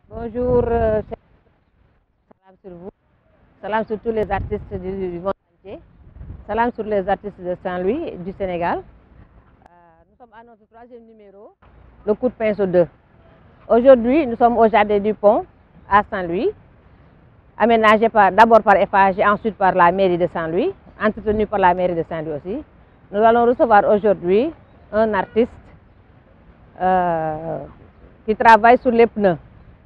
Bonjour, euh, salam sur vous, salam sur tous les artistes du, du monde entier, salam sur les artistes de Saint-Louis, du Sénégal. Euh, nous sommes à notre troisième numéro, le coup de pinceau 2. Aujourd'hui, nous sommes au Jardin du Pont à Saint-Louis, aménagé par- d'abord par EFAG et ensuite par la mairie de Saint-Louis, entretenu par la mairie de Saint-Louis aussi. Nous allons recevoir aujourd'hui un artiste euh, qui travaille sur les pneus.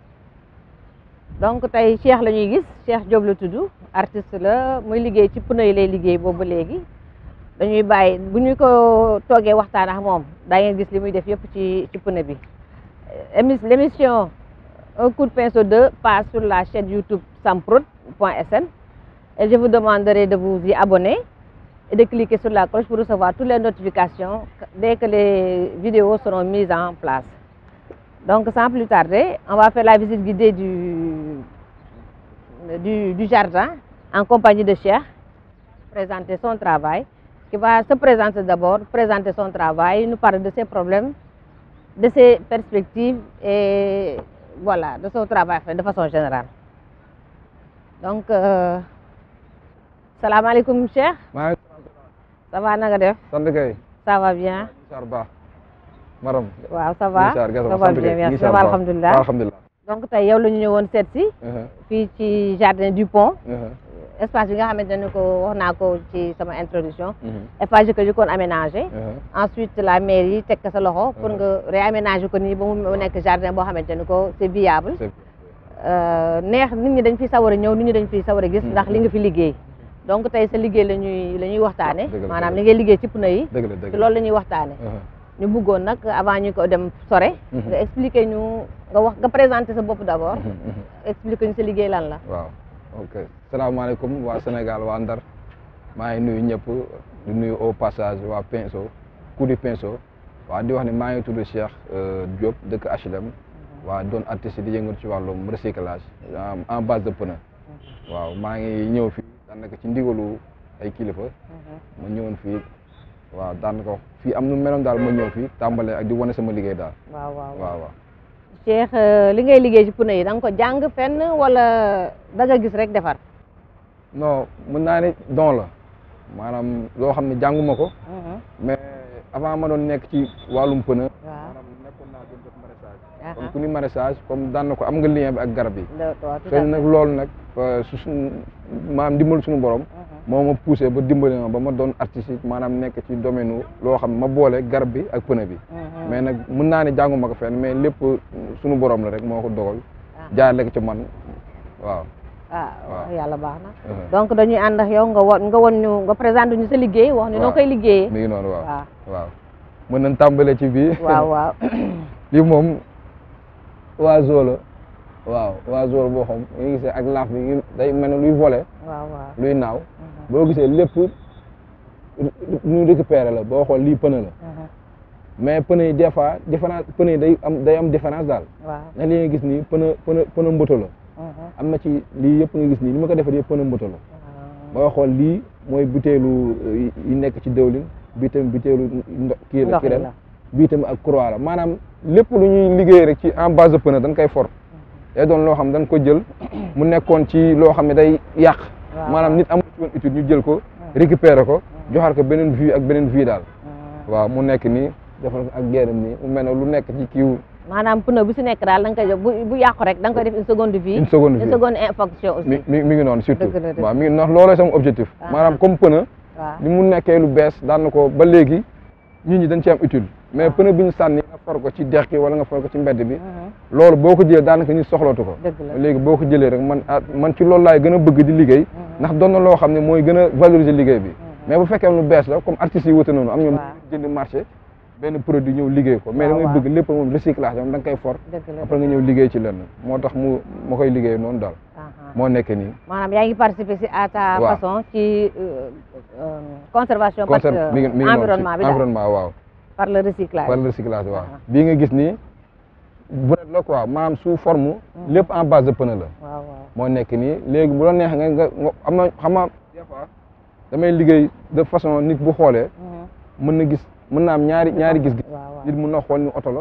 donc tey Cheikh la ñuy gis Cheikh Diop la tudd artiste la muy liggéey ci pneu yi lay liggéey boobu ba léegi dañuy bàyyi bu ñu ko toogee waxtaan ak moom daa ngeen gis li muy def yëpp ci ci pneu bi émi l'émission un coup de pinceau 2 passe sur la chaîne YouTube samprod.sn et je vous demanderai de vous y abonner et de cliquer sur la cloche pour recevoir toutes les notifications dès que les vidéos seront mises en place. Donc sans plus tarder, on va faire la visite guidée du, du, du jardin en compagnie de Cheikh, présenter son travail, qui va se présenter d'abord, présenter son travail, nous parler de ses problèmes, de ses perspectives et voilà, de son travail de façon générale. Donc, euh, salam alaikum Cheikh, maa ngi ça va na nga def sant kay ça va bien Sarr Ba maram waaw ça va Sarr ça va bien merci ça va alhamdulilah alhamdulilah donc tey yow la ñu ñëwoon seet si fii ci jardin du pont espace bi nga xamante ne ko wax naa ko ci sama introduction Eiffage que jëkkoon aménagé ensuite la mairie teg ko sa loxo pour nga réaménager ko nii ba mu nekk jardin boo xamante ne ko c'est viable Euh, neex nit ñi dañ fi sawar a ñëw nit ñi dañ fi sawar a gis ndax li nga fi liggéey donc tey sa liggéey la ñuy la ñuy waxtaane Dëgg la, maanaam dëgg li ngay liggéey ci pneu yi dëgg la dëgg ci la loolu la ñuy waxtaane ñu bëggoon nag avant ñu ko dem sore nga expliquer ñu nga wax nga présenter sa bopp d'abord expliquer ñu sa liggéey lan la waaw ok salaamaaleykum waa Sénégal waa Ndar maa ngi nuyu ñëpp di nuyu au passage waa Pinceau coup du Pinceau waaw di wax ne maa ngi tudd Cheikh euh, Diop dëkk HLM waaw doon artiste di yëngatu ci wàllum recyclage en- en base de pneu waaw maa ngi ñëw fii daanaka ci ndigalu ay kilifa ma ñëwoon fii waaw daanaka fii am nu meloon daal ma ñëw fii tàmbalee ak di wane sama liggéey daal waaw waaw waaw waaw Cheikh euh, li ngay liggéey ci pneu yi da nga ko jàng fenn wala da nga gis rek defar non mën naa ne don la maanaam loo xam ne jànguma ko mais avant ma doon nekk ci wàllum pneu waaw maanaam nekkoon naa doon def maraîchage Aha. comme ku ni maraîchage comme daan na ko am nga lien bi ak garab yi Le- waaw, tout à xëy fait. na nag loolu nag euh, su suñ maanaam dimbal suñu borom moo ma poussé ba dimbali ma ba ma doon artiste maanaam nekk ci domaine wu loo xam ne ma boole garab bi ak pneu bi Mhm. mais nag mën naa ne jànguma ko fenn mais lépp suñu borom la rek moo ko dogal Ah. jaarale ko ci man waaw ah waaw. yàlla baax na Mhm. donc dañuy ànd ak yow nga won nga won ñu nga présenté ñu sa liggéey wax ni noo Waaw. koy liggéeyee mi ngi noonu waaw waaw waaw mën nañ tàmbalee ci bii waaw waaw lii moom oiseau la waaw oiseau la boo xam nga gisee ak laaf bi ngi- day mel ne luy voler waaw waaw luy naaw boo gisee lépp ñu récupérer la boo xool lii pneu la Mhm. mais pneu yi des fois différence pneu yi day am day am différence daal waaw ndax li nga gis nii pneu pneu pneu mboto la Mhm. am na ci lii yëpp nga gis nii li ma ko defee yëpp pneu mboto la boo xool lii mooy butéelu euh, yi nekk ci dëwlin bii tamit butéelu ndo kii la Ndox yi kirel la. bii tamit ak croix la maanaam lépp lu ñuy liggéey rek ci en base de pneu dañ koy for day doon loo xam dañ ko jël mu nekkoon ci loo xam ne day yàq Waaw. maanaam nit amul ci woon étude ñu jël ko récupérer ko joxaat ko beneen vue ak beneen vue daal Mhm. waaw mu nekk nii defal ko ak geeram nii mu mel ne lu nekk ci kiiw maanaam pneu bu si nekk daal da nga koy jox bu bu yàqu rek da nga koy def une seconde vie Une seconde vie. une seconde infonction aussi mi mi mi ngi noonu surtout Dëgg la, dëgg. waaw mi ngi noonu looloo sama objectif Ah. maanaam comme pneu waaw li mu nekkee lu bees daan na ko ba léegi nit ñi dañ ci am utile mais pneu bi ñu sànni nga for ko ci dex gi wala nga for ko ci mbedd bi Mhm. loolu boo ko jëlee daanaka ñu soxlootu ko Dëgg la. léegi boo ko jëlee rek man ah man ci loolu laay gën a bëgg di liggéey ndax doon na loo xam ne mooy gën a valoriser liggéey bi mais bu fekkee lu bees la comme artistes yi wute noonu am ñoom Waaw. jënd marché benn produit ñëw liggéey ko mais Waaw, damay waaw. bëgg lépp moom recyclage moom da nga koy for dëgg la après nga ñëw liggéey ci lenn moo tax mu ma koy liggéey noonu daal Aha. moo nekk nii maanaam yaa ngi participer si à ta Waaw. façon ci euh, euh, conservation parce conserve que mi ngi mi ngi noonu environnement ci bi daal environnement waaw par le recyclage par le recyclage waaw Ah. bii nga gis nii buret la quoi maanaam sous forme lépp en base de pneu la waaw waaw moo nekk nii léegi bu la neex nga nga nga am na xam nga des fois damay liggéey de façon nit bu xoolee Mhm. mën na gis mën na am ñaari ñaari gis-gis waaw waaw nit mën na xool ni oto la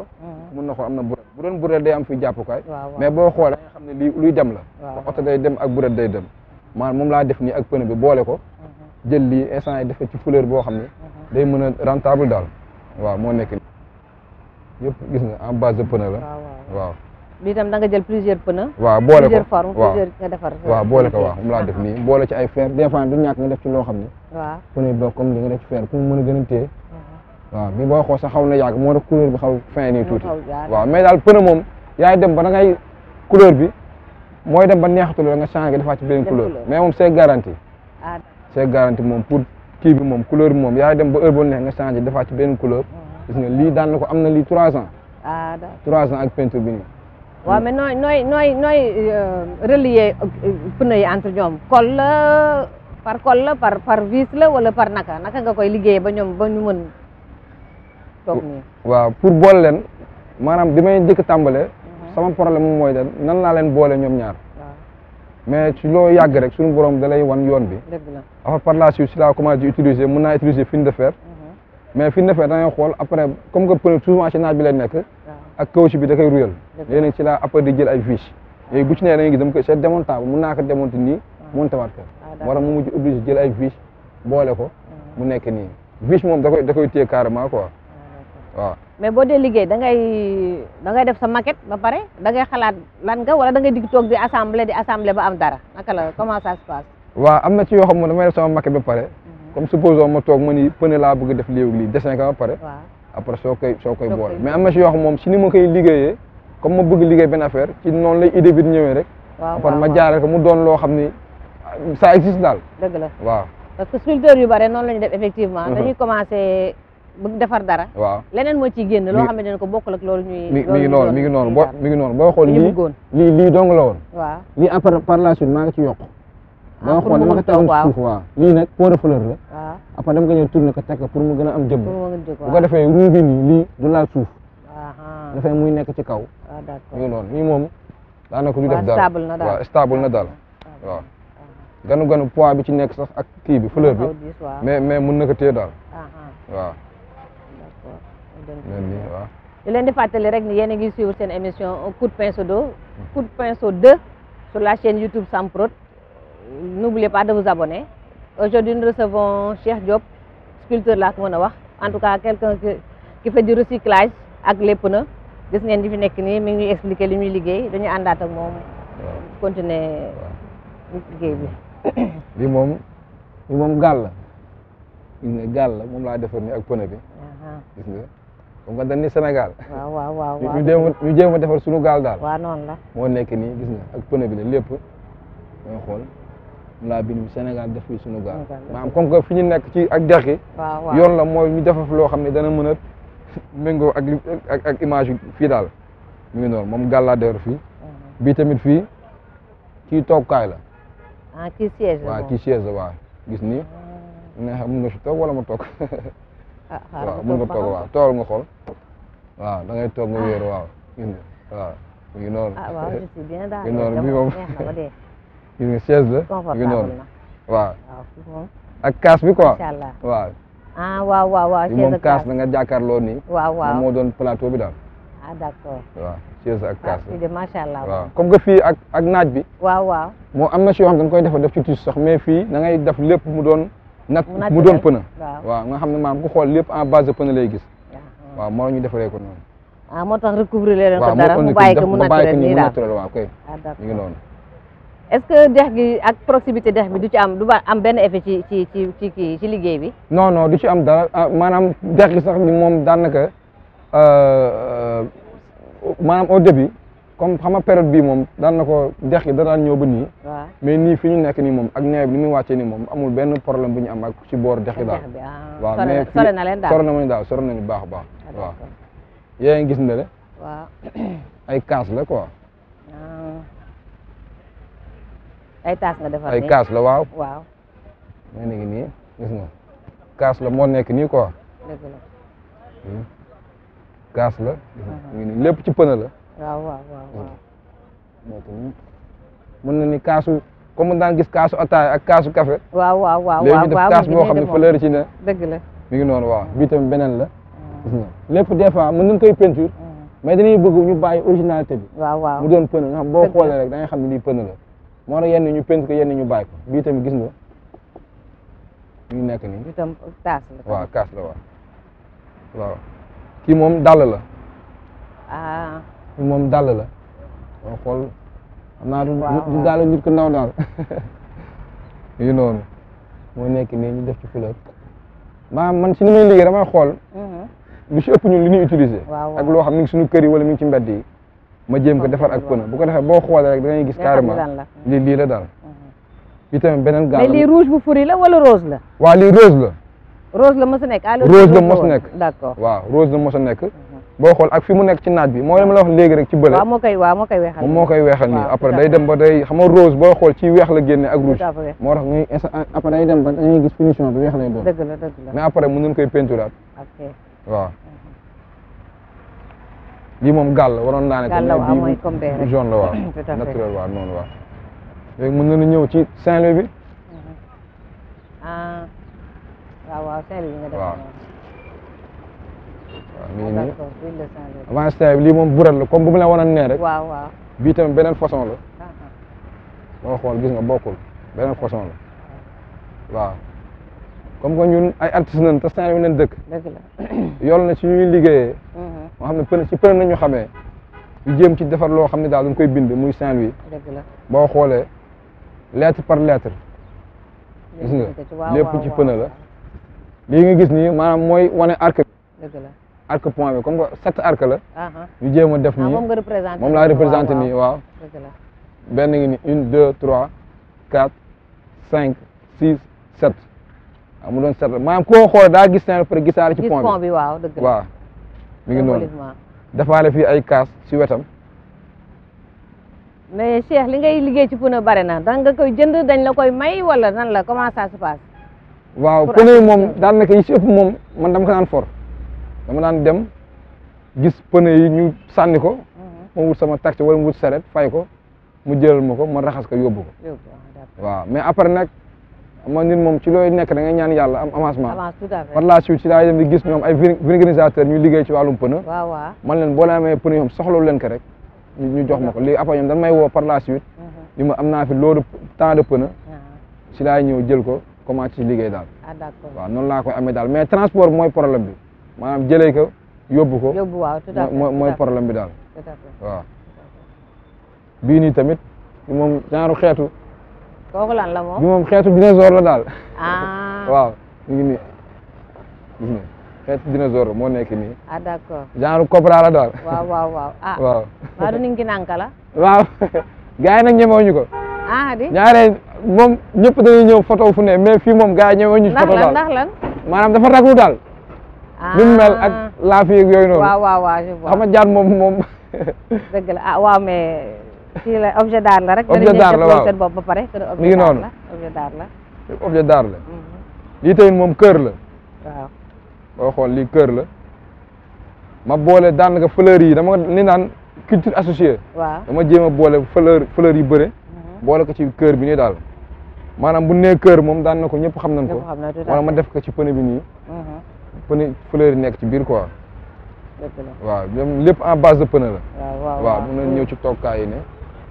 mun na xool am na buret bu doon buret day am fii jàppukaay waaw waaw mais boo xoolee nga xam ne lii luy dem la waaw oto day dem ak buret day dem maanaam moom laa def nii ak pneu bi boole ko Mhm, jël lii instant yi def ci fleur boo xam ne mhm. day mën a rentable daal waaw moo nekk nii yëpp gis nga en base de pneu la waaw waaw waaw bi itam da nga jël plusieurs pneus waaw boole ko plusieurs formes waaw plusieurs nga defar sa- waaw boole ko sa waaw moom laa def aha. nii boole ci ay fer des fois du ñàkk nga def ci loo xam ne waaw pneu bi comme li nga def ci fer pour mu mën a gën a téye mhm. waaw bi boo xool sax xaw na yàgg moo tax couleur bi xaw fin nii Mu tuuti xaw jaar. waaw mais daal pneu moom yaay dem ba da ngay couleur bi mooy dem ba neexatul la nga changé nga defaat ci beneen Benn couleur couleur. mais moom c'est garanti ah c'est garanti moom pour kii bi moom couleur bi moom yaay dem ba heure boo neex nga changé defaat ci beneen couleur mhm. gis nga lii daan na ko am na lii trois ans ah d'accord trois ans ak peinture bi nii waaw mais nooy nooy nooy nooy euh, relier euh, pneu yi entre ñoom colle la par colle la par par vis la wala par naka naka nga koy liggéeyee ba ñoom ba ñu mën toog nii waaw pour boole leen maanaam bi may njëkk tàmbalee sama problème moom mooy den nan laa leen boole ñoom ñaar waaw mais ci loo yàgg rek suñu borom da lay wan yoon bi dëgg la après par la suite si laa commencé di utiliser mun naa utiliser fil de fer Mhm. mais fil de fer da ngay xool après comme que pneu souvent ci naaj bi lay nekk waaw ak caoutchouc bi da koy ruyal Dëgg léegi nag ci laa après di jël ay vis yooyu bu ci nee da ngay gis dama ko c'est démontable mun naa ko démonter nii monté waat ko ah moo tax mu mujj obligé jël ay vis boole ko Mhm. mu nekk nii vis moom da koy da koy téye carrément quoi Ah, d'accord. waaw mais boo dee liggéey da ngay da ngay def sa maquette ba pare da ngay xalaat lan nga wala da ngay digg toog di assembler di assembler ba am dara naka la comment ça se passe. waaw am na ci yoo xam ne damay def sama maquette ba pare comme supposons ma toog ma ni pneu laa bëgg def lii ak lii dessin ko ba pare waaw après soo koy soo koy Soo boole koy mais am na ci yoo xam moom si ni ma koy liggéeyee comme ma bëgg liggéey benn affaire ci noonu lay idée bi di ñëwee rek waaw après waaw ma waaw. jaaree ko mu doon loo xam ni ça existe daal dëgg la waaw parce que sculpteur yu bare noonu la ñu def effectivement. Mhm. dañuy commencé bëgg defar dara. waaw leneen moo ciy génn loo Mi- xamante ne ko bokkul ak loolu ñuy. mi loolu mi ngi ñu noonu doon mi ngi noonu kii boo daal. mi ngi noonu booy xool li ñu lii bëggoon lii lii dong la woon waaw. lii après par la suite maa ngi ci yokk ba nga pour xool mu dama mën ko tegoon toog, ci suuf waaw lii nag pot de fleur la waaw après dama ko ñëw tourné ko teg ko pour mu gën a am jëmm pour mu mën jóg bu ko defee ruu bi nii lii du laal suuf waaw dafay muy nekk ci kaw waaw mi d'accord. ngi noonu lii moom daanaka du waaw def dara stable na daal waaw stable na daal Stable. waaw ganu ganu poids bi ci nekk sax ak kii bi fleur bi xaw diis, waaw. mais mais mun na ko téye daal Ah, ah, waaw d'accord. Mu dem ci mel nii waaw di leen di fàttali rek ni yéen a ngi suivre seen émission coup de pinceau d'eau coup de pinceau 2 sur la chaîne YouTube Samprod n'oubliez pas de vous abonner aujourd'hui nous recevons Cheikh Diop sculpteur laa ko mën a wax en tout cas quelqu'un qui qui fait du recyclage ak les pneus gis ngeen di fi nekk nii mi ngi ñuy expliquer li muy liggéey dañuy àndaat ak moom waaw continuer liggéey bi lii moom lii moom gaal la gis nga gaal la moom laa defar ni ak pneu bi Aha. gis nga comme nga dañ ni Sénégal waaw waaw waaw ñu waaw ñu jéem a ñu jéem a defar suñu gaal daal waaw noonu la moo nekk nii gis nga ak pneu bi la lépp mooy xool mu laa bind Sénégal def fii suñu gaal Sénégal def maanaam comme que fi ñu nekk ci ak dex gi waaw waaw yoon la mooy ñu defar fi loo xam ne dana mën a méngoo ak li ak ak image yu fii daal mu ngi noonu moom gaal laa defar fii Mhm. bii tamit fii kii toogkaay la ah kii siège la waaw moom. kii chaise la waaw gis nii Ah. ne xam mun nga fi toog wala ma toog ah xaaral waaw ma mun nga ba toog xam. waaw toogal nga xool waaw da ngay toog nga wéeru waaw gis nga waaw mu ngi noonu ah waaw je suis bien daal Gis noonu, yow bii jamono moom. neex na ba dee gis nga chaise la mu ngi confortable noonu na waaw waaw fii moom ak kaas bi quoi incha allah waaw ah waaw waaw waaw bi chaise moom ak kaas kaas da nga jàkkaarloo nii waaw moom waaw moo doon plateau bi daal ah d'accord waaw chaise ak ah kaas fii de macha allah waaw comme que fii ak ak naaj bi waaw waaw moo am na si yoo xam ne dañ koy defar def ci tissu sax mais fii da ngay def lépp mu doon nat Mu mu naturel. doon pneu waaw waaw nga xam ne maanaam ku xool lépp en base de pneu lay gis ah, waaw moo ñu defaree ko noonu ah moo tax recouvrir leen ko waaw dara mu indi bàyyi def- ko mu ma bàyyi ko naturel nii nii mu daal naturel waaw kay ah mi ngi d'accord noonu est-ce que dex gi ak proximité dex bi du ci am du ba am benn effet ci ci ci ci kii ci liggéey bi non non du ci am dara ah, maanaam dex gi sax ni moom daanaka euh, maanaam au début comme xam nga période bii moom daan na ko dex gi da daan ñëw ba nii waaw mais nii fi ñu nekk nii moom ak nawet bi ni muy wàccee nii moom amul benn problème bu ñu am ak ci boor dex gi daal dex bi ah waaw sore mais na fii- sore na leen daal sore na ma ni daal sore nañu baax a baax ah waaw d'accord yaa ngi gis ne le waaw ay kaas la quoi ah. ay taas nga defar ay nii. kaas la waaw waaw moo nekk nii gis nga kaas la moo nekk nii quoi dëgg la Hmm. kaas la gis nga mu ngi nii lépp ci pneu la waaw waaw waaw waaw nekk nii mën na ni kaasu comme daan gis kaasu ataaya ak kaasu café waaw waaw waaw léegi waaw ñu def waaw kaas mu boo ngi xam nii ne de moom. fleur ci ne dëgg la mi ngi noonu waaw bii tamit beneen la gis nga lépp des fois mën nañ koy peinture mais dañuy bëgg ñu bàyyi originalité bi waaw waaw mu doon pneu nga xam boo Dëgg la. xoolee rek da nga xam ne lii pneu la moo tax yenn ñu pent ko yenn ñu bàyyi ko bii tamit gis nga ñu nekk nii bi tam taas la waaw kaas la waaw waaw kii moom dàll la ah kii moom dàll la boo xool xam naa du Waaw, du waaw. dàll nit ko ndaw daal yu noonu moo nekk nii ñu def ci couleur maanaam man si ni may liggéey damay xool mhm. lu si ëpp ñun li ñuy utiliser Waaw, waaw. ak loo xam mi ngi suñu kër yi wala mi ngi ci mbedd yi ma jéem ko Waaw, defar ak waaw. pneu bu ko defee boo xoolee rek da ngay gis Nga xam ni carrément lan la. lii lii la daal Mhm. bi tamit beneen gaal mais lii rouge bu furi la wala rose la waaw lii rose la rose la mos a nekk ah Rose la mos nekk. d'accord waaw rose la mos a nekk boo xool ak fi mu nekk ci naaj bi moo la ma la wax léegi rek ci bële waaw moo koy waaw moo koy weexal moom moo koy weexal nii Waaw, après tout à day fait. dem ba day xam nga rose boo xool ci weex la génne ak rouge tout à fait moo tax ngay insta- après day dem ba da ngay gis finition bi weex lay doon dëgg la dëgg la mais après mën nañ koy peinturaat ok waaw lii moom gàll la waroon naa ne ko Gàll la mais waaw, bii mooy bu- comme bee bu rek. jaune la waaw Tout à fait. naturel waaw noonu waaw léegi mën nañu ñëw ci Saint-Louis bi ah waaw waaw Saint-Louis nga def Waaw. noonu. waaw mi ngi nii d'accord ville de Saint-Louis avant Saint-Louis lii moom buret la comme bu mu la waroon nee rek waaw waaw bii tamit beneen façon la ah, ah. boo xool gis nga bokkul beneen façon la waaw comme que ñun ay artistes nañ te Saint-Louis nañ dëkk dëgg la yool na ci ñuy liggéeyee Mhm. moo xam ne pën ci pën nañu xamee ñu jéem ci defar loo xam ne daal dañ koy bind muy Saint-Louis dëgg la boo xoolee lettre par lettre gis nga Lépp ci waaw, lépp waaw, ci waaw, pneu la waaw. lii nga gis nii maanaam mooy wane arc bi dëgg la arc point bi comme que sept arc la ah ah ñu jéem a def ah nii moom nga représenté moom laa représenté nii waaw dëgg la benn ngi ni une deux trois quatre cinq six sept waaw mu doon sept la maanaam koo xoolee daa gis Saint-Louis pare gisaale ci gis pont pont bi bi waaw dëgg la waaw mi ngi noonu symboliquement. defaale fii ay kaas ci wetam mais Cheikh li ngay liggéey ci pneu bare na da nga koy jënd dañ la koy may wala nan la comment ça se passe waaw Pour pneu yi acquisition. moom daanaka yi ci ëpp moom man dama ko daan for dama daan dem gis pneu yi ñu sànni ko ma wut sama taxi wala mu wut saret fay ko mu jëlal ma ko ma raxas ko yóbbu ko yóbbu waaw d'accord waaw mais après nag ma nit moom ci looy nekk da ngay ñaan yàlla am avancement avance tout à fait par la suite ci laay dem di gis ñoom ay vulgarisateur ñu liggéey ci wàllum pneu waaw waaw man leen boo leen amee pneu ñoom soxlawu leen ko rek ñu ñu jox ma ko léegi après ñoom dañ may woo par la suite li ma am naa fi loolu temps de pneu ah ci laay ñëw jël ko commencé ci liggéey daal ah d'accord waaw noonu laa koy amee daal mais transport bi mooy problème bi maanaam jëlee ko yóbbu ko yóbbu waaw tout à fait mooy tout mooy à fait, problème bi daal tout à fait waaw bii nii tamit moom genre xeetu kooku lan la bi moom moom xeetu dinosaure la daal ah waaw mi ngi nii gis nga xeetu dinosaure moo nekk nii ah d'accord genre cobra la daal waaw waaw waaw ah waaw waa du ninki nanka la waaw gars yi nag ñemewuñu ko ah di ñaaree moom ñëpp dañuy ñëw photo fu ne mais fii moom gars yi ñemewuñu ndax photo lan daal ndax lan maanaam dafa raglu daal ni mu mel ak Ah. laaf yeeg yooyu noonu waaw waaw waaw je vois xam nga jaan moom moom dëgg la ah waaw mais kii la objet d'art la rek Objet d'art la, waaw. seen bopp ba pare que Mi ngi objet d'art noonu. la objet d'art la objet d'art la Mhm. lii tamit moom kër la waaw boo xool lii kër la ma boole daanaka fleur yi dama li naan culture associée waaw dama jéem a boole fleur fleur yi bëre Mhm. boole ko ci kër bi nii daal maanaam bu nee kër moom daan na ko ñëpp xam nañ ko ñëpp xam na tout à wala ma fait. def ko ci pneu bi nii Mhm. pneu fleur yi nekk ci biir quoi dëgg la waaw ñoom lépp en base de pneu la waaw waaw waaw mën nañ ñëw ci toogkaay yi ne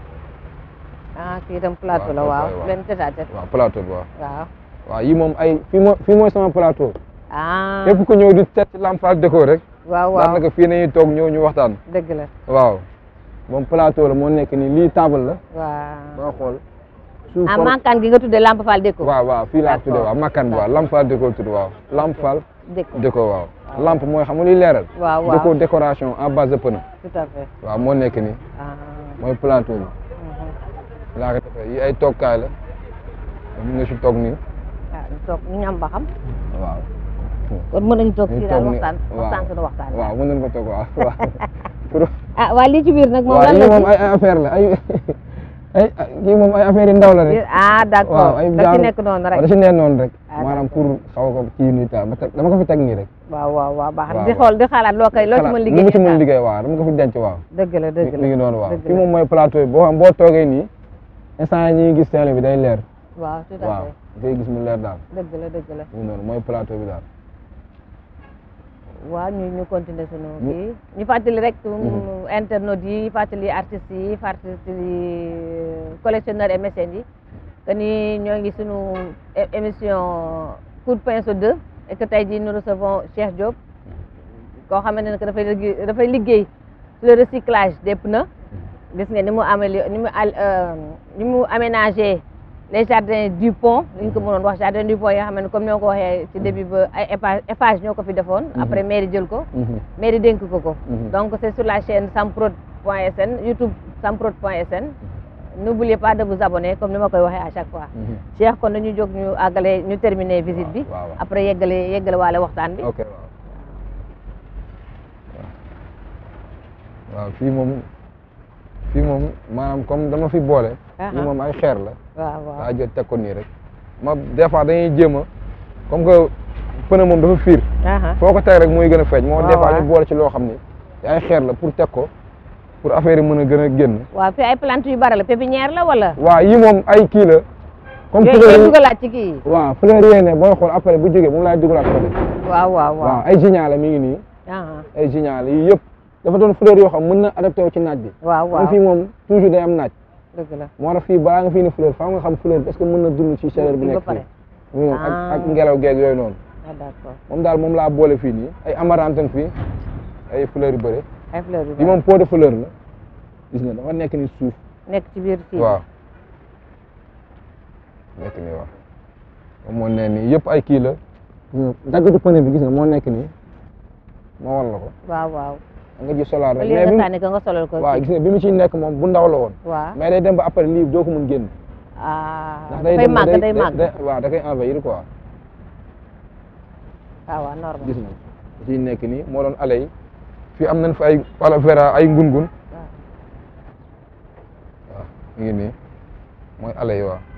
ah kii itam plateau la waaw, waaw waaw. leen tête à tête waaw plateau bi waaw waaw waaw yi moom ay fii moo fii mooy sama plateau ah képp ku ñëw di seet ci Lamp Fall Déco rek waaw waaw daanaka fii nañuy toog ñëw ñu waxtaan dëgg la waaw moom plateau la moo nekk nii lii table la waaw boo xool suuf ah for- mankaan gi nga tuddee Lamp Fall déco waaw waaw fii laa D'accord. tuddee waaw makkan bi waaw Lamp Fall Déco tudd waaw Lamp Fall déco Déco waaw lampe mooy xam nga luy leeral waaw waaw déco décoration en base de pneu tout à fait waaw moo nekk nii ah mooy plateau bi mhm. laa ko defee yi ay toogkaay la mun nga si toog nii ah ñu toog ñu ñam ba xam waaw kon mën nañu toog ñu fii daal toog nii waxtaan waaw waxtaan suñu waxtaan waaw mën nañu ko toog waaw waaw pour ah waa lii ci biir nag moom waaw lan lii la moom ci ay ay affaire la ay ay kii moom ay affaire yu ndaw la rek ah d'accord waaw ay da ci genre- nekk noonu rek da ci nee noonu rek Ah, maanaam pour xaw ko kii nii taal ba teg dama ko fi teg nii rek waaw waaw waaw baax na waaw, di waaw. xool di xalaat loo koy loo ci Xalaat, mën lu liggéey mu ci mën instant. liggéey waaw dama ko fi denc waaw dëgg la dëgg la mi ngi noonu waaw dëgg fii la. moom mooy plateau bi boo xam boo toogee nii instant yi ñuy gis télé bi day leer waaw tout à waaw fait dafay gis mu leer daal dëgg la dëgg la mu ngi noonu mooy plateau bi daal waaw ñu ñu continuer sunu Ñu- kii ñu fàttali rek Mhm. internautes yi fàttali artistes yi fàttali collectionneurs et mécènes yi que ni ñoo ngi sunu é- émission coup de pinceau 2 et que tey jii nous recevons Cheikh Diop koo xamante ne que dafay liggéey dafay liggéey sur le recyclage des pneus gis nga ni mu amélio ni mu al euh, ni mu aménagé les jardins du pont li ñu ko mënoon wax jardin du pont yoo xam ne comme ñoo ko waxee ci début ba ay Eiffage Eiffage ñoo ko fi defoon Mhm. après mairie jël ko Mhm. mairie dénk ko ko Mhm. donc c'est sur la chaîne samprod.sn youtube samprod.sn n'oubliez pas de vous abonner comme ni ma koy waxee à chaque fois Mhm. Cheikh kon dañu jóg ñu àggale ñu terminer visite bi waaw waaw. après yeggale yeggale waale waxtaan bi ok waaw waaw fii moom fii moom maanaam comme dama fi boole fii Aha. moom ay xeer la waaw waaw daa jël teg ko nii rek ma des fois dañuy jéem a comme que pneu moom dafa fiir aha foo ko teg rek mooy gën a feeñ moo waaw, des fois waaw. ñu boole ci loo xam ni ay xeer la pour teg ko pour affaire yi mën a gën a génn waaw fi ay plante yu bari la pépinière la wala waaw yi moom ay kii la comme yooyu fleur yooyu yi dugalaat ci kii yi waaw fleur yee ne booy xool après bu jógee moom laay dugalaat fële waaw waaw waaw waaw ay gignal la mi ngi nii aha ay gignal la yii yëpp dafa doon fleur yoo xam mën na adapté wu ci naaj bi waaw comme waaw fii moom toujours day am naaj dëgg la moo tax fii balaa nga fii ni fleur faaw nga xam fleur bi est-ce que mën na dund ci chaleur bi ba nekk pare. fii muy moom ak Ah. ak ngelaw geeg yooyu noonu ah d'accord moom daal moom laa boole fii nii ay amarantan fii ay fleurs yu bëri ay fleur yu yi bari moom pot de fleur la gis nga dafa nekk ni suuf nekk ci biir kii bi. waaw nekk nii waaw moom moo ne nii yëpp ay kii la daggatu pneu bi gis nga moo nekk nii moo wan la ko waaw waaw nga ji solaar au rek lieu mais nga bi sànni ko nga solal ko waaw kii. gis nga bi mu ciy nekk moom bu ndaw la woon waaw mais day dem ba après lii doo ko mun génn ah ndax day dafay dem ba màgg day màgg day- waaw da koy envahir quoi waaw waaw normal gis nga da ciy nekk nii moo doon ale yi fii am nañ fa ay aloe vera ay ngun-ngun waaw waaw mi ngi nii mooy ale yi waaw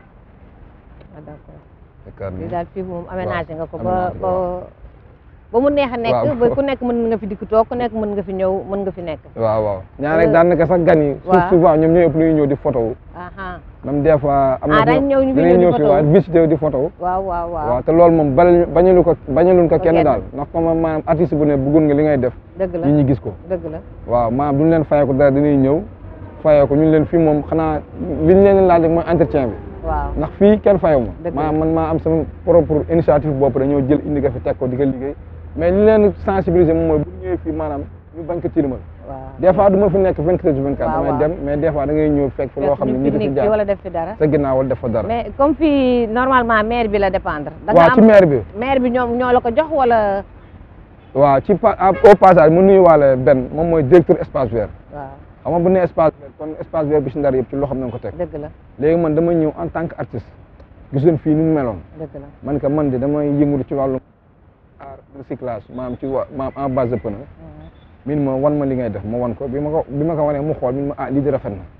ah d'accord yaakaar lii nii daal fii moom aménagé nga ko ba aménagé, ba waaw. ba mu neex a nekk Waaw. ba ku nekk mën nga fi dikk toog ku nekk mën nga fi ñëw mën nga fi nekk waaw waaw ñaar rek Euh, daanaka sax gan yi waaw. souvent ñoom ñooy ëpp lu ñuy ñëw di photo wu aha même des fois am Ah, dañ ñëw ñu fi dinañ ñëw di ñëw fi photo waaw wu. visité di photo wu waaw waaw waaw waaw te loolu moom bañalu bañalu ko bañaluñ ko Ko kenn kenn. daal ndax comme maanaam artiste bu ne bëggoon nga li ngay def dëgg la ñi ñi gis ko dëgg la waaw maanaam duñ leen fayee ko dara dañuy ñëw fayee ko ñun leen fii moom xanaa li ñu leen laaj rek mooy entretien bi waaw ndax fii kenn fayewu ma Dëgg la. maanaam man maa am sama propre initiative bopp dañoo jël indi ko fi teg ko di ko liggéey mais li leen sensibiliser moom mooy bu ñëwee fii maanaam ñu bañ ko tilimal waaw des fois du ma fi nekk 24 sur 24 Waaw, damay waaw. dem mais des fois da ngay ñëw fekk fi loo xam ne ñu ñi dafa pique-nique fi jaar wala def fi dara sa ginnaaw wala def fa dara mais comme fii normalement maire bi la dépendre da nga waaw ci am maire bi maire bi ñoom ñoo la ko jox wala waaw ci pa ah, au passage mu nuyu waale benn moom mooy directeur espace vert waaw xam nga bu ne espace vert kon espace vert bi si ndar yëpp ci loo xam nañ ko teg dëgg la léegi man dama ñëw en tant que artiste gis leen fii ni mu meloon dëgg la man que man de damay yëngatu ci wàllu art recyclage maanaam ci wa maanaam en base de pneu min ma wan ma li ngay def ma wan ko bi ma ko bi ma ko wanee mu xool min ma ah lii di rafet na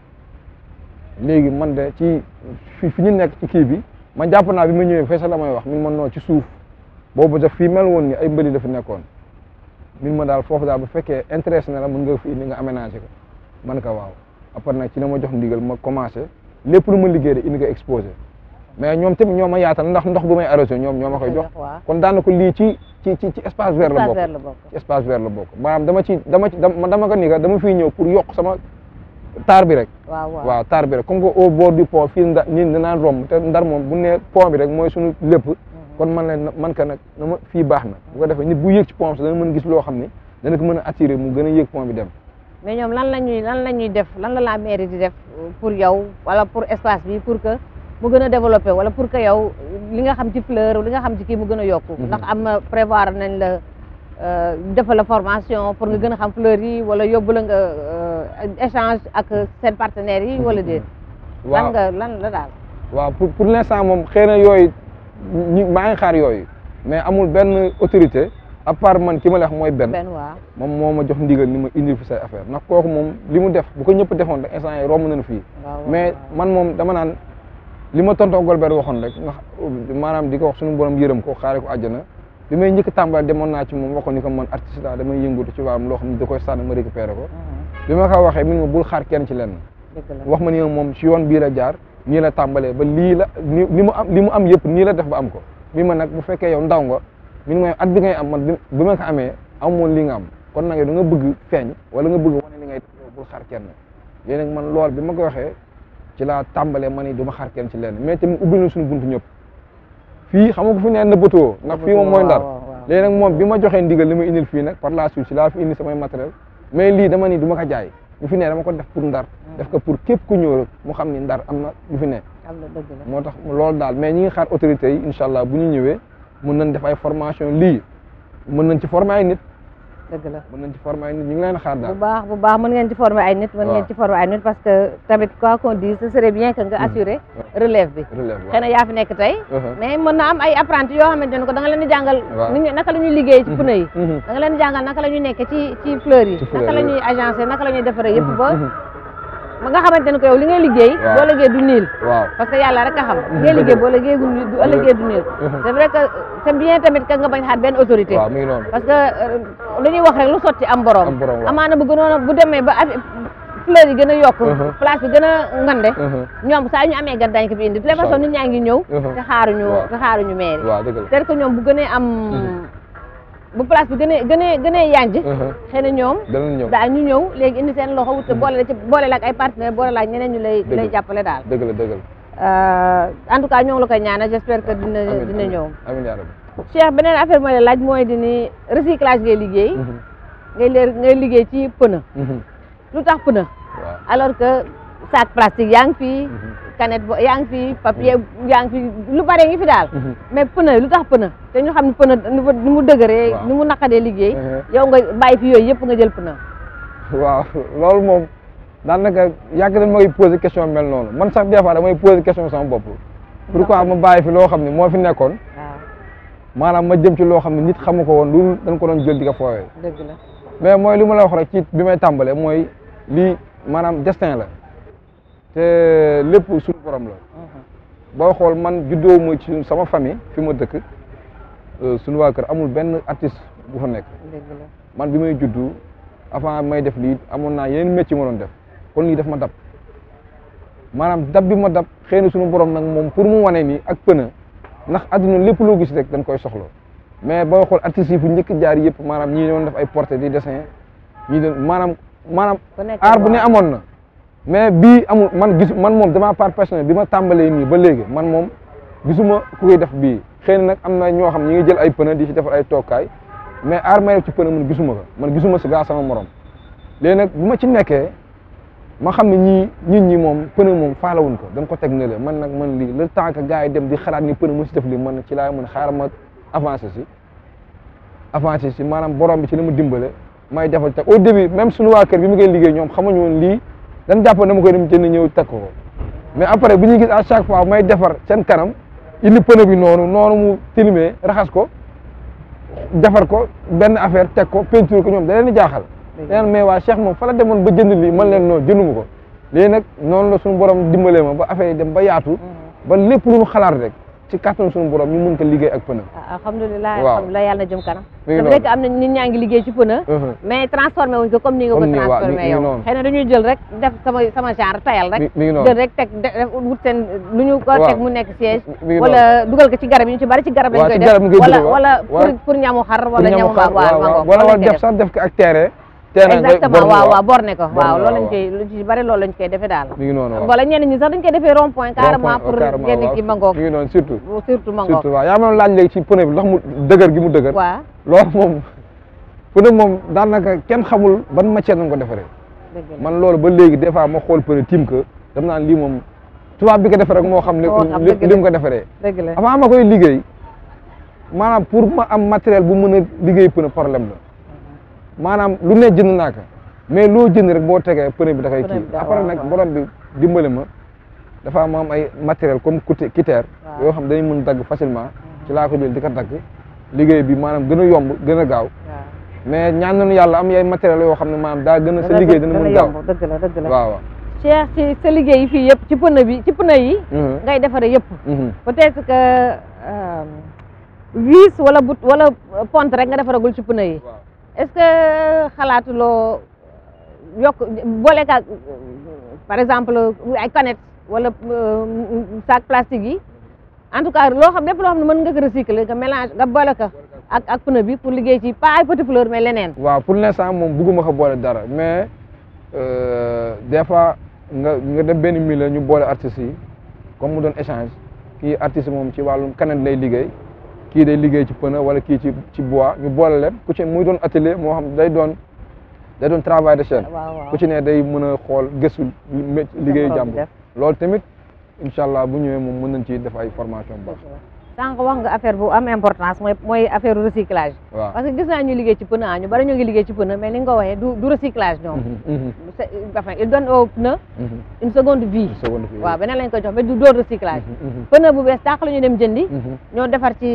léegi man de ci fi fi ñu nekk ci kii bi ma jàpp naa bi ma ñëwee fee sax la may wax min ma noo ci suuf boobu daf fii mel woon ni ay mbëri dafa nekkoon min ma daal foofu daal bu fekkee intéressé na la mën nga fi indi nga aménagé ko man ko waaw après nag ci la ma jox ndigal ma commencé lépp lu ma liggéey de indi ko exposé mais ñoom tamit ñoo ma yaatal ndax ndox bu may arrosé ñoom ñoo ma koy jox waaw kon daanaka lii ci ci ci ci espace vert la espace bokk vert la bokk ci espace vert la bokk maanaam dama ci dama ci dama dama ko ni ka dama fiy ñëw pour yokk sama taar bi rek waaw waaw waaw taar bi rek comme que au bord du pont fii nda ñi danaan romb te ndar moom bu ne pont bi rek mooy suñu lépp kon man leen man ka nag na ma fii baax na bu ko defee nit bu yéeg ci pont bi dana mën gis loo xam ne dana ko mën a attirer mu gën a yéeg pont bi dem mais ñoom lan la ñuy lan la ñuy def lan la la mairie di def pour yow wala pour espace bi pour que mu gën a développé wala pour que yow li nga xam ci fleur li nga xam ci kii mu gën a yokku Mhm. ndax am na prévoir nañ la euh, defal la formation pour nga gën a xam fleur yi wala yóbbu la nga euh, échange ak seen partenaires yi wala déet lan waaw nga lan la daal waaw pour pour l'instant moom xëy na yooyu ñi maa ngi xaar yooyu mais amul benn autorité à part man ki ma la wax mooy benn benn waa moom moo ma jox ndigal ni ma indil fi say affaire ndax kooku moom li mu def bu ko ñëpp defoon rek instant yi romb nañu fii waaw mais man moom dama naan li ma tonton Golbert waxoon rek ndax maanaam di ko wax suñu borom yërëm ko xaare ko àjjana bi may njëkk tàmbali demoon naa ci moom waxoon ni ko man artiste laa damay yëngatu ci wàllum loo xam ne da koy sànni ma récupéré ko bi ma ko waxee min ma bul xaar kenn ci lenn dëgg la wax ma ni moom ci yoon bii la jaar nii la tàmbalee ba lii la ni li mu am li mu am yëpp nii la def ba am ko mi ma nag bu fekkee yow ndaw nga min mooy at bi ngay am man bi bi ma ko amee amoon li nga am kon nag yow da nga bëgg feeñ wala nga bëgg wane li ngay def yow bul xaar kenn léegi nag man lool bi ma ko waxee ci laa tàmbalee ma ni du ma xaar kenn ci lenn mais tamit ubbi na suñu buntu ñëpp fii xam nga ko fi nee nëbbatoo ndax fii moom mooy ndar léegi nag moom bi ma joxee ndigal li ma indil fii nag par la suite si laa fi indi samay matériel mais lii dama ni du ma ko jaay lu fi ne dama ko def pour ndar def ko pour képp ku ñëw rek mu xam ni ndar am na lu fi ne am na dëgg la moo tax loolu daal mais ñi ngi xaar autorités yi incha allah bu ñu ñëwee mën nañ def ay formation lii mën nañ ci former ay nit dëgg la mën nañ ci former ay nit ñu ngi leen xaar bu daal baax bu baax mën ngeen ci former ay nit mën waaw. ngeen ci former ay nit parce que tamit quoi qu'on dise ce serait bien que nga assurer relève bi relève xëy na yaa fi nekk tey Uh-huh. mais mën na am ay apprenti yoo xamante ne ko da nga leen di jàngal Waaw. ni ñu naka la ñuy liggéey ci pneu yi Mhm. da nga leen di jàngal naka la ñuy nekkee ci ci fleurs yi Ci fleurs naka la yi. ñuy agencé naka la ñuy defaree yëpp ba Mhm. ba nga xamante ne ko yow li ngay liggéey Waaw. boo liggéey du niil waaw parce que yàlla rek a xam li Mhm. ngay liggéey Dëgg boo liggéey du du ëllëgee du niil Mhm. c'est vrai que c'est bien tamit que nga bañ xaar benn autorité waaw mi ngi noonu parce que euh, lu ñuy wax rek lu sotti am borom Am borom, waaw. amaana bu gënoon a bu demee ba affaire fleur yi gën a yokk Mhm. place bi gën a ngande Mhm. ñoom saa yu ñu amee gan dañ ko fi indi de toute Incha façon Allah. nit ñaa ngi ñëw Mhm. te xaaruñu Waaw. te xaaruñu mairie waaw dëgg la c'est que ñoom bu gënee am bu place bi gënee gënee gënee yanj Mhm. xëy na ñoom danañ ñëw daa ñu ñëw léegi indi seen loxo wut boole la ci boole la ak ay partenaires boole la ak ñeneen ñu lay Dëgg lay la. jàppale daal dëgg la dëgg la Euh, en tout cas ñoo ngi la koy ñaanal j'espère que dina amiin dina amiin. ñëw amiin yaa rabbi Cheikh beneen affaire mooy la laaj mooy di ni recyclage ngay liggéey Mhm. ngay leer ngay liggéey ci pneu Mhm. lu tax pneu waaw alors que sac plastique yaa ngi fi Mhm. canette bo yaa ngi fi papier yaa ngi fi lu bare ngi fi daal Mhm. mais pneu lu tax pneu te ñu xam ne pneu ni mu ni mu dëgëree Waaw. ni mu naqadee liggéey Mhm. yow nga bàyyi fi yooyu yëpp nga jël pneu waaw loolu moom daanaka yàgg nañ may poser question mel noonu man sax des fois damay poser question sama bopp pourquoi ma bàyyi fi loo xam ne moo fi nekkoon waaw maanaam ma jëm ci loo xam ne nit xamu ko woon loolu dañ ko doon jël di ko foowee dëgg la mais mooy li ma la wax rek ci bi may tàmbalee mooy lii maanaam destin la te lépp suñu borom la boo xool man juddoo ma ci sama famille fi ma dëkk euh, suñu waa kër amul benn artiste bu fa nekk dëgg la man bi may juddu avant may def lii amoon naa yeneen métier ma doon def kon lii daf ma dab maanaam dab bi ma dab xëy na suñu borom nag moom pour mu wane nii ak pëna ndax adduna lépp loo gis rek dañ koy soxla mais boo xool artistes yi fu njëkk jaar yëpp maanaam ñii doon def ay portrait di dessin ñii doon maanaam maanaam ku nekk aar bu ne waaw. amoon na mais bii amul man gis man moom dama part personnel bi ma tàmbalee nii ba léegi man moom gisuma ku koy def bii xëy na nag am na ñoo xam ñi ngi jël ay pëna di ci defar ay toogkaay mais aar may def ci pëna man gisuma ko man gisuma si gaa sama morom léegi nag bu ma ci nekkee ma xam ne ñii nit ñi moom pëna moom faalawuñ ko dañ ko teg ne la man nag man lii le temps que gars yi dem di xalaat ni pëna mu si def lii man ci laa mën xaaral ma avancé si avancé si maanaam borom bi ci la mu dimbale may defal te au début même suñu waa kër bi mu koy liggéey ñoom xamuñu woon lii dañ jàppoon dama koy dem jënd ñëw teg ko mais après bu ñuy gis à chaque fois may defar seen kanam indi pneu bi noonu noonu mu tilimee raxas ko defar ko benn affaire teg ko peinture ko ñoom da leen di jaaxal leen mais waa Cheikh moom fa la demoon ba jënd lii man leen noonu jënduma ko léegi nag noonu la suñu borom dimbalee ma ba affaire yi dem ba yaatu ba lépp lu ñu xalaat rek ci kàttan suñu borom ñu mun ko liggéey ak pneu ah alhamdulilah Waaw. alhamdulilah yàlla na jëm kanam Mi ngi c'est vrai noonu. que am na nit ñaa ngi liggéey ci pneu Mhm. mais transformé wuñ ko comme ni nga ko Comme ni- waaw, mi- transformé mi ngi yow noonu. xëy na dañuy jël rek def sama sama genre tayal rek Mi- mi ngi noonu. jël rek teg de- def wut seen lu ñu ko Waaw. teg mu nekk siège Mi ngi wala dugal ko ci garab yi ñu ci bari ci garab lañ Waaw, koy ci def garab ngay wala dugal, wala waaw. pour pour ñamu xar pour wala ñamu ñamu xar mbaam waaw waaw waaw wala wala def sax def ko ak terrain terrain exactement ngay borne waaw waaw. waaw borne ko Borne waaw loolu waaw, lañ koy lu ci bari loolu lañ koy defee daal mi ngi noonu waaw. wala ñenn ñi sax dañ koy defee rond point carrément Rond-point, pour carrément, génn waaw. ki mangoog mi ngi noonu surtout surtout mangoog surtout waaw yaa ma laaj léegi ci pneu bi ndax mu dëgër gi mu dëgër waaw loolu moom pneu moom daanaka kenn xamul ban matière nañ ko defaree dëgg la man loolu ba léegi des fois ma xool pneu tiim ko dam naan lii moom tubaab bi ko defee rek moo xam ne Moo xam, li dëgg la. li mu ko defaree dëgg la avant ma koy liggéey maanaam pour ma am matériel bu mën a liggéey pneu problème la maanaam lu ne jënd naa ko mais loo jënd rek boo tegee pneu bi da koy Pneu kii bi da- après waaw, nag waaw. borom bi dimbali ma dafa am am ay matériel comme cutter cutter Waaw. yoo xam dañuy mën dagg facilement ci laa ko jël di ko dagg liggéey bi maanaam gën a yomb gën a gaaw waaw mais ñaan nañu yàlla am ay matériel yoo xam ne maanaam daa gën a sa dana liggéey dëgg- dana dana mën gaaw yomb dëgg la dëgg la waaw waaw Cheikh ci sa liggéey yi fii yëpp ci pneu bi ci pneu yi Mhm, ngay defaree yëpp mhm. peut-être que euh, vis wala but wala pont rek nga defaragul ci pneu yi waaw est-ce que xalaatuloo yokk boole ka par exemple ay canettes wala euh, sac plastique yi en tout cas loo xam lépp loo xam ne mën nga ko recycler nga mélange nga boole ko ak ak pneu bi pour liggéey ci pas ay petit fleur mais leneen waaw pour l'instant moom bugguma ko boole dara mais euh, des fois nga nga dem benn milieu ñu boole artistes yi comme mu doon échange kii artiste moom ci wàllum kanam lay liggéey kii day liggéey ci pneu wala kii ci ci bois ñu boole leen ku ci muy doon atelier moo xam day doon day doon travail de chaîne waaw waaw ku ci ne day mën a xool gëstu mé- liggéeyu borom jàmbur def. loolu tamit incha allah bu ñëwee moom mën nañ ci def ay formation bu baax sànq wax nga affaire bu am importance mooy mooy affaire recyclage waaw parce que gis naa ñu liggéey ci pneu ah ñu bari ñu ngi liggéey ci pneu mais ni nga ko waxee du du recyclage ñoom Mhm, mhm, c'est enfin il donne au pneu mhm. une seconde vie seconde fii waaw beneen lañ koy jox mais du door recyclage Mhm, mhm, pneu bu bees tàq la ñu dem jëndi mhm. ñoo defar ci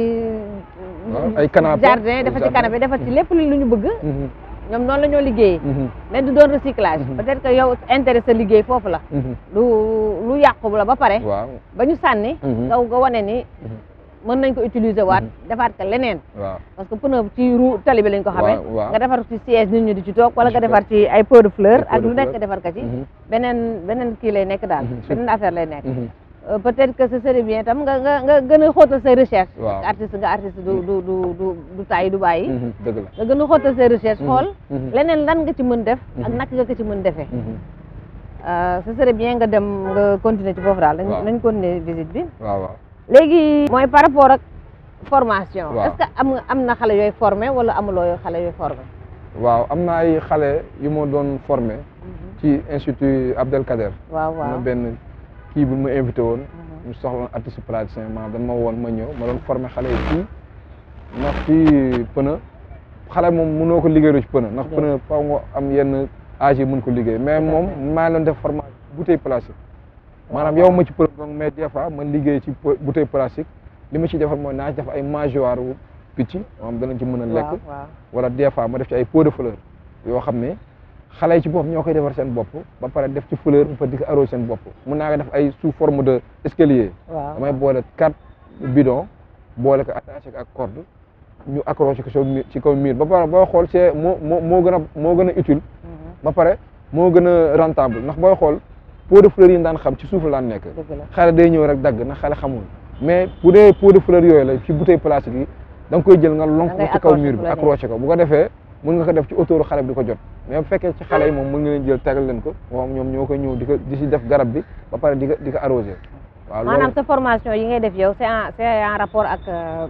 Waaw, ay canapé, jardin ay defar ci jardin. canapé defar ci lépp lu ñu bëgg Mhm, ñoom noonu la ñoo liggéeyee mhm, mais du doon recyclage Mhm. peut-être que yow intérêt sa liggéey foofu la mhm. lu lu yàqu la ba pare waaw ba ñu sànni Mhm. nga nga wane ni Mhm. mën nañ ko utiliser waat Mhm. defaat ko leneen waaw parce que pneu ci roue tali bi lañ ko xamee waaw, waaw. nga defar ci siège nit ñi di ci toog wala Di nga ci defar ci ay pot de fleur Ay pot ak de lu nekk fleur. defar ka ci Mhm. beneen beneen kii lay nekk daal Mhm. beneen affaire lay nekk Mhm. Euh, peut-être que ce serait bien tam nga nga nga gën a xóotal say recherche Waaw. parce que artiste nga artiste du du du du du tàyyi du bàyyi Mhm, dëgg la nga gën a xóotal say recherche Mhm. xool Mhm. leneen lan nga ci mën def ak Mhm. naka nga ko ci mën defee Mhm. Euh, ce serait bien nga dem nga continuer ci foofu daal nañ Waaw. nañ continuer visite bi waaw waaw léegi mooy par rapport ak formation Waaw. est-ce que am nga am na xale yooyu formé wala amuloo yoo xale yooyu formé waaw am na ay xale yu ma doon formé ci institut Abdelkader waaw am na waaw benn kii bu ma invité woon Mhm. ñu soxla artiste praticien maanaam dañ ma woon ma ñëw ma doon formé xale yi fii ndax fii pneu xale moom mënoo ko liggéeyoo ci pneu ndax Dëgg. pneu faw nga am yenn âge yi mën ko liggéey mais Tout à moom fait. maa leen def formation bouteille plastique maanaam waaw. yow ma ci pneu donc mais des fois ma liggéey ci po- bouteille plastique li ma ciy defar mooy naa ci def ay mangeoire wu picc moom danañ ci mën a lekk waaw waaw wala des fois ma def ci ay pot de fleur yoo xam ne xale yi ci bopp ñoo koy defar seen bopp ba pare def ci fleur ba pare di ko arrosé seen bopp mun naa ko def ay sous forme de escalier waaw damay boole quatre bidon boole ko attaché ko ak corde ñu accroché ko ci mi- ci kaw mur ba pare booy xool c'est moo moo moo gën a moo gën a utile Mhm. ba pare moo gën a rentable ndax booy xool pot de fleur yi ñu daan xam ci suuf la daan nekk dëgg la xale day ñëw rek dagg ndax xale xamul mais bu dee pot de fleur yooyu la ci bouteille plastique yi da nga koy jël nga lonk Da ko ngay ci kaw accroché mur fu bi la neex. accroché ko bu ko defee mën nga ko def ci autour xale bi di ko jot mais bu fekkee ci xale yi moom mën nga leen jël tegal leen ko moom ñoom ñoo koy ñëw di ko di si def garab bi ba pare di ko di ko arrosé waaw maanaam loolu sa formation yi ngay def yow c'est en c'est en rapport ak euh,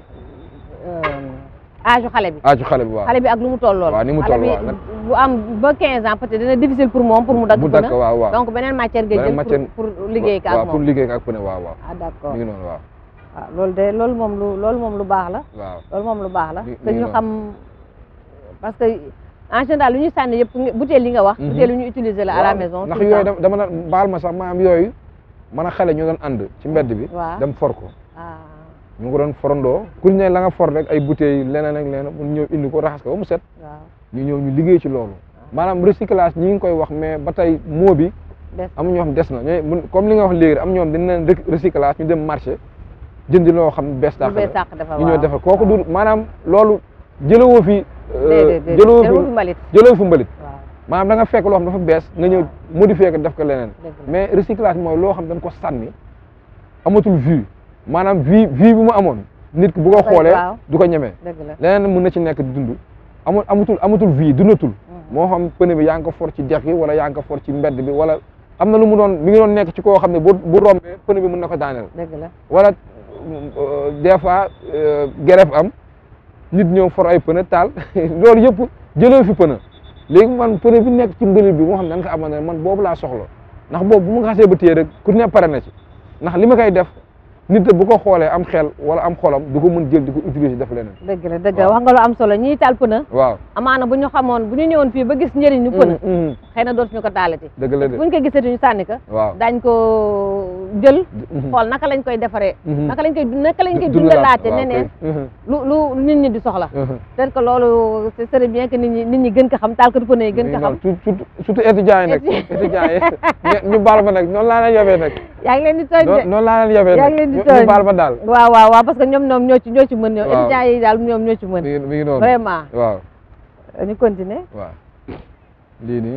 euh, âge u xale bi aaju xale bi waaw xale bi ak lu mu toll lool waaw, ni mu xale toll, bi waaw, nag. bu am ba 15 ans peut-être dina difficile pour moom pour mu dagg mu pneu dagg waaw waaw donc beneen matière ngay Beneen jël matière- pour pour liggéey ko waaw ak pour moom liggéey ko ak pneu waaw waaw ah d'accord mi ngi noonu waaw waaw loolu de loolu moom lu loolu moom lu baax la waaw loolu moom lu baax la Mi- te mi ngi ñu noonu. xam parce que en général lu ñuy sànni yëpp bouteille li nga wax Mhm. bouteille lu ñu utiliser la à la waaw, maison ndax tout le yooyu temps. dama dama na baal ma sax maanaam yooyu man a xale ñu doon ànd ci mbedd bi waaw dem for ko ah ñu ngi ko doon forandoo ku ñu ne la nga for rek ay bouteilles leneen ak leneen mun ñëw indi ko raxas ko ba mu set waaw ñu ñëw ñu liggéey ci loolu maanaam recyclage ñi ngi koy wax mais ba tey moo bi des am ñoo xam des na ñooy mun comme li nga wax léegi am ñoom dañ leen rec- recyclage ñu dem marché jëndi loo xam ne bees lu tàq bees la tàq defar ñu ñëw waaw. defar kooku waaw. du maanaam loolu jëlewoo fi euh, déedéet déedéet jëlewoo jëlewoo fi fi mbalit jëlewoo fi mbalit waaw maanaam da nga fekk loo xam dafa bees nga ñëw modifier ko def ko leneen dëgg la mais recyclage mooy loo xam dañ ko sànni amatul vue maanaam vie vie bi mu amoon nit ki bu ko Dafay xoolee gaaw. du ko ñemee dëgg la leneen mën na ci nekk di dund amul amatul amatul vie dundatul Mhm. moo xam pneu bi yaa ngi ko for ci dex gi wala yaa ngi ko for ci mbedd bi wala am na lu mu doon mi ngi doon nekk ci koo xam ne bu bu rombee pneu bi mën na ko daaneel dëgg la wala euh, des fois euh, greffe am nit ñëw for ay pneu taal loolu yëpp jëlee fi pneu léegi man pneu bi nekk ci mbalit bi moo xam ne dañ ko abandonné man boobu laa soxla ndax boobu bu ma xasee ba téye rek ku ne pare na ci ndax li ma koy def nit bu ko xoolee am xel wala am xolam du ko mën jël di ko utiliser def leneen dëgg la dëgg la waaw. wax nga lu am solo ñiy taal pneu waaw amaana bu ñu xamoon bu ñu ñëwoon fii ba gis njëriñu pneu Mhm, mhm. xëy na dootuñu ko taalati dëgg la de buñ ko gisati ñu sànni ko waaw daañ ko jël Mhm. xool naka lañ koy defaree Mhm. naka lañ koy naka lañ koy Dundalaat, dundalaate waaw, neneen kay. Mhm, lu lu nit ñi di soxla mhm. peut-être que loolu ce serait bien que nit ñi nit ñi gën ko xam taalkatu pneu yi gën ko xam Surtout- surtout surtout étudiants yi nag étudiants yi ñu- ñu baal ma nag noonu laa leen yabee nag yaa ngi leen di tooñ noonu de noonu laa leen yabee yaa nag ngi leen di ñu tooñ. ñu baal ma daal waaw waaw waaw parce que ñoom ñoom ñoo ci ñoo ci mën ñoom Waaw. étudiants yi daal ñoom ñoo ci mën mi ngi mi ngi noonu vraiment waaw ñu continuer waaw lii nii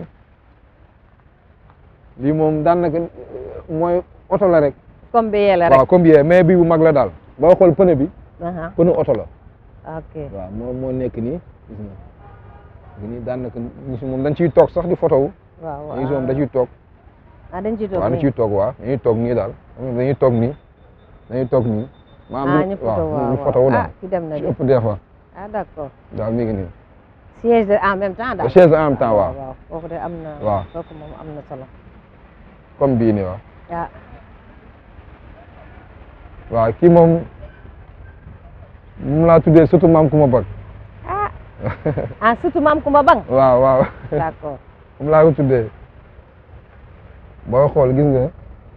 lii moom daanaka mooy oto la rek comme bi yee la rek waaw comme yee mais bii bu mag la daal boo xool pneu bi aha pneu oto la ok waaw moo moo nekk nii gis nga gis nii daanaka ñu si moom dañ ciy toog sax di photo wu waaw waaw ñu si moom da ciy toog ah dañ ciy toog waaw dañ nii. ciy toog waaw dañuy toog nii daal dañuy toog nii dañuy toog nii maanaam ah ñu- ñu photo waaw ñu photo wu ah daal ki dem na ci de ëpp des fois ah d'accord daal mi ngi nii siège de en même temps daal chaise en même temps waaw waaw kooku de am na Waaw. kooku moom am na solo comme bii nii waaw ah waaw kii moom moom laa tuddee surtout maam ku ma bëgg ah ah surtout maam Kumba Bang waaw waaw d'accord moom laa ko tuddee booy xool gis nga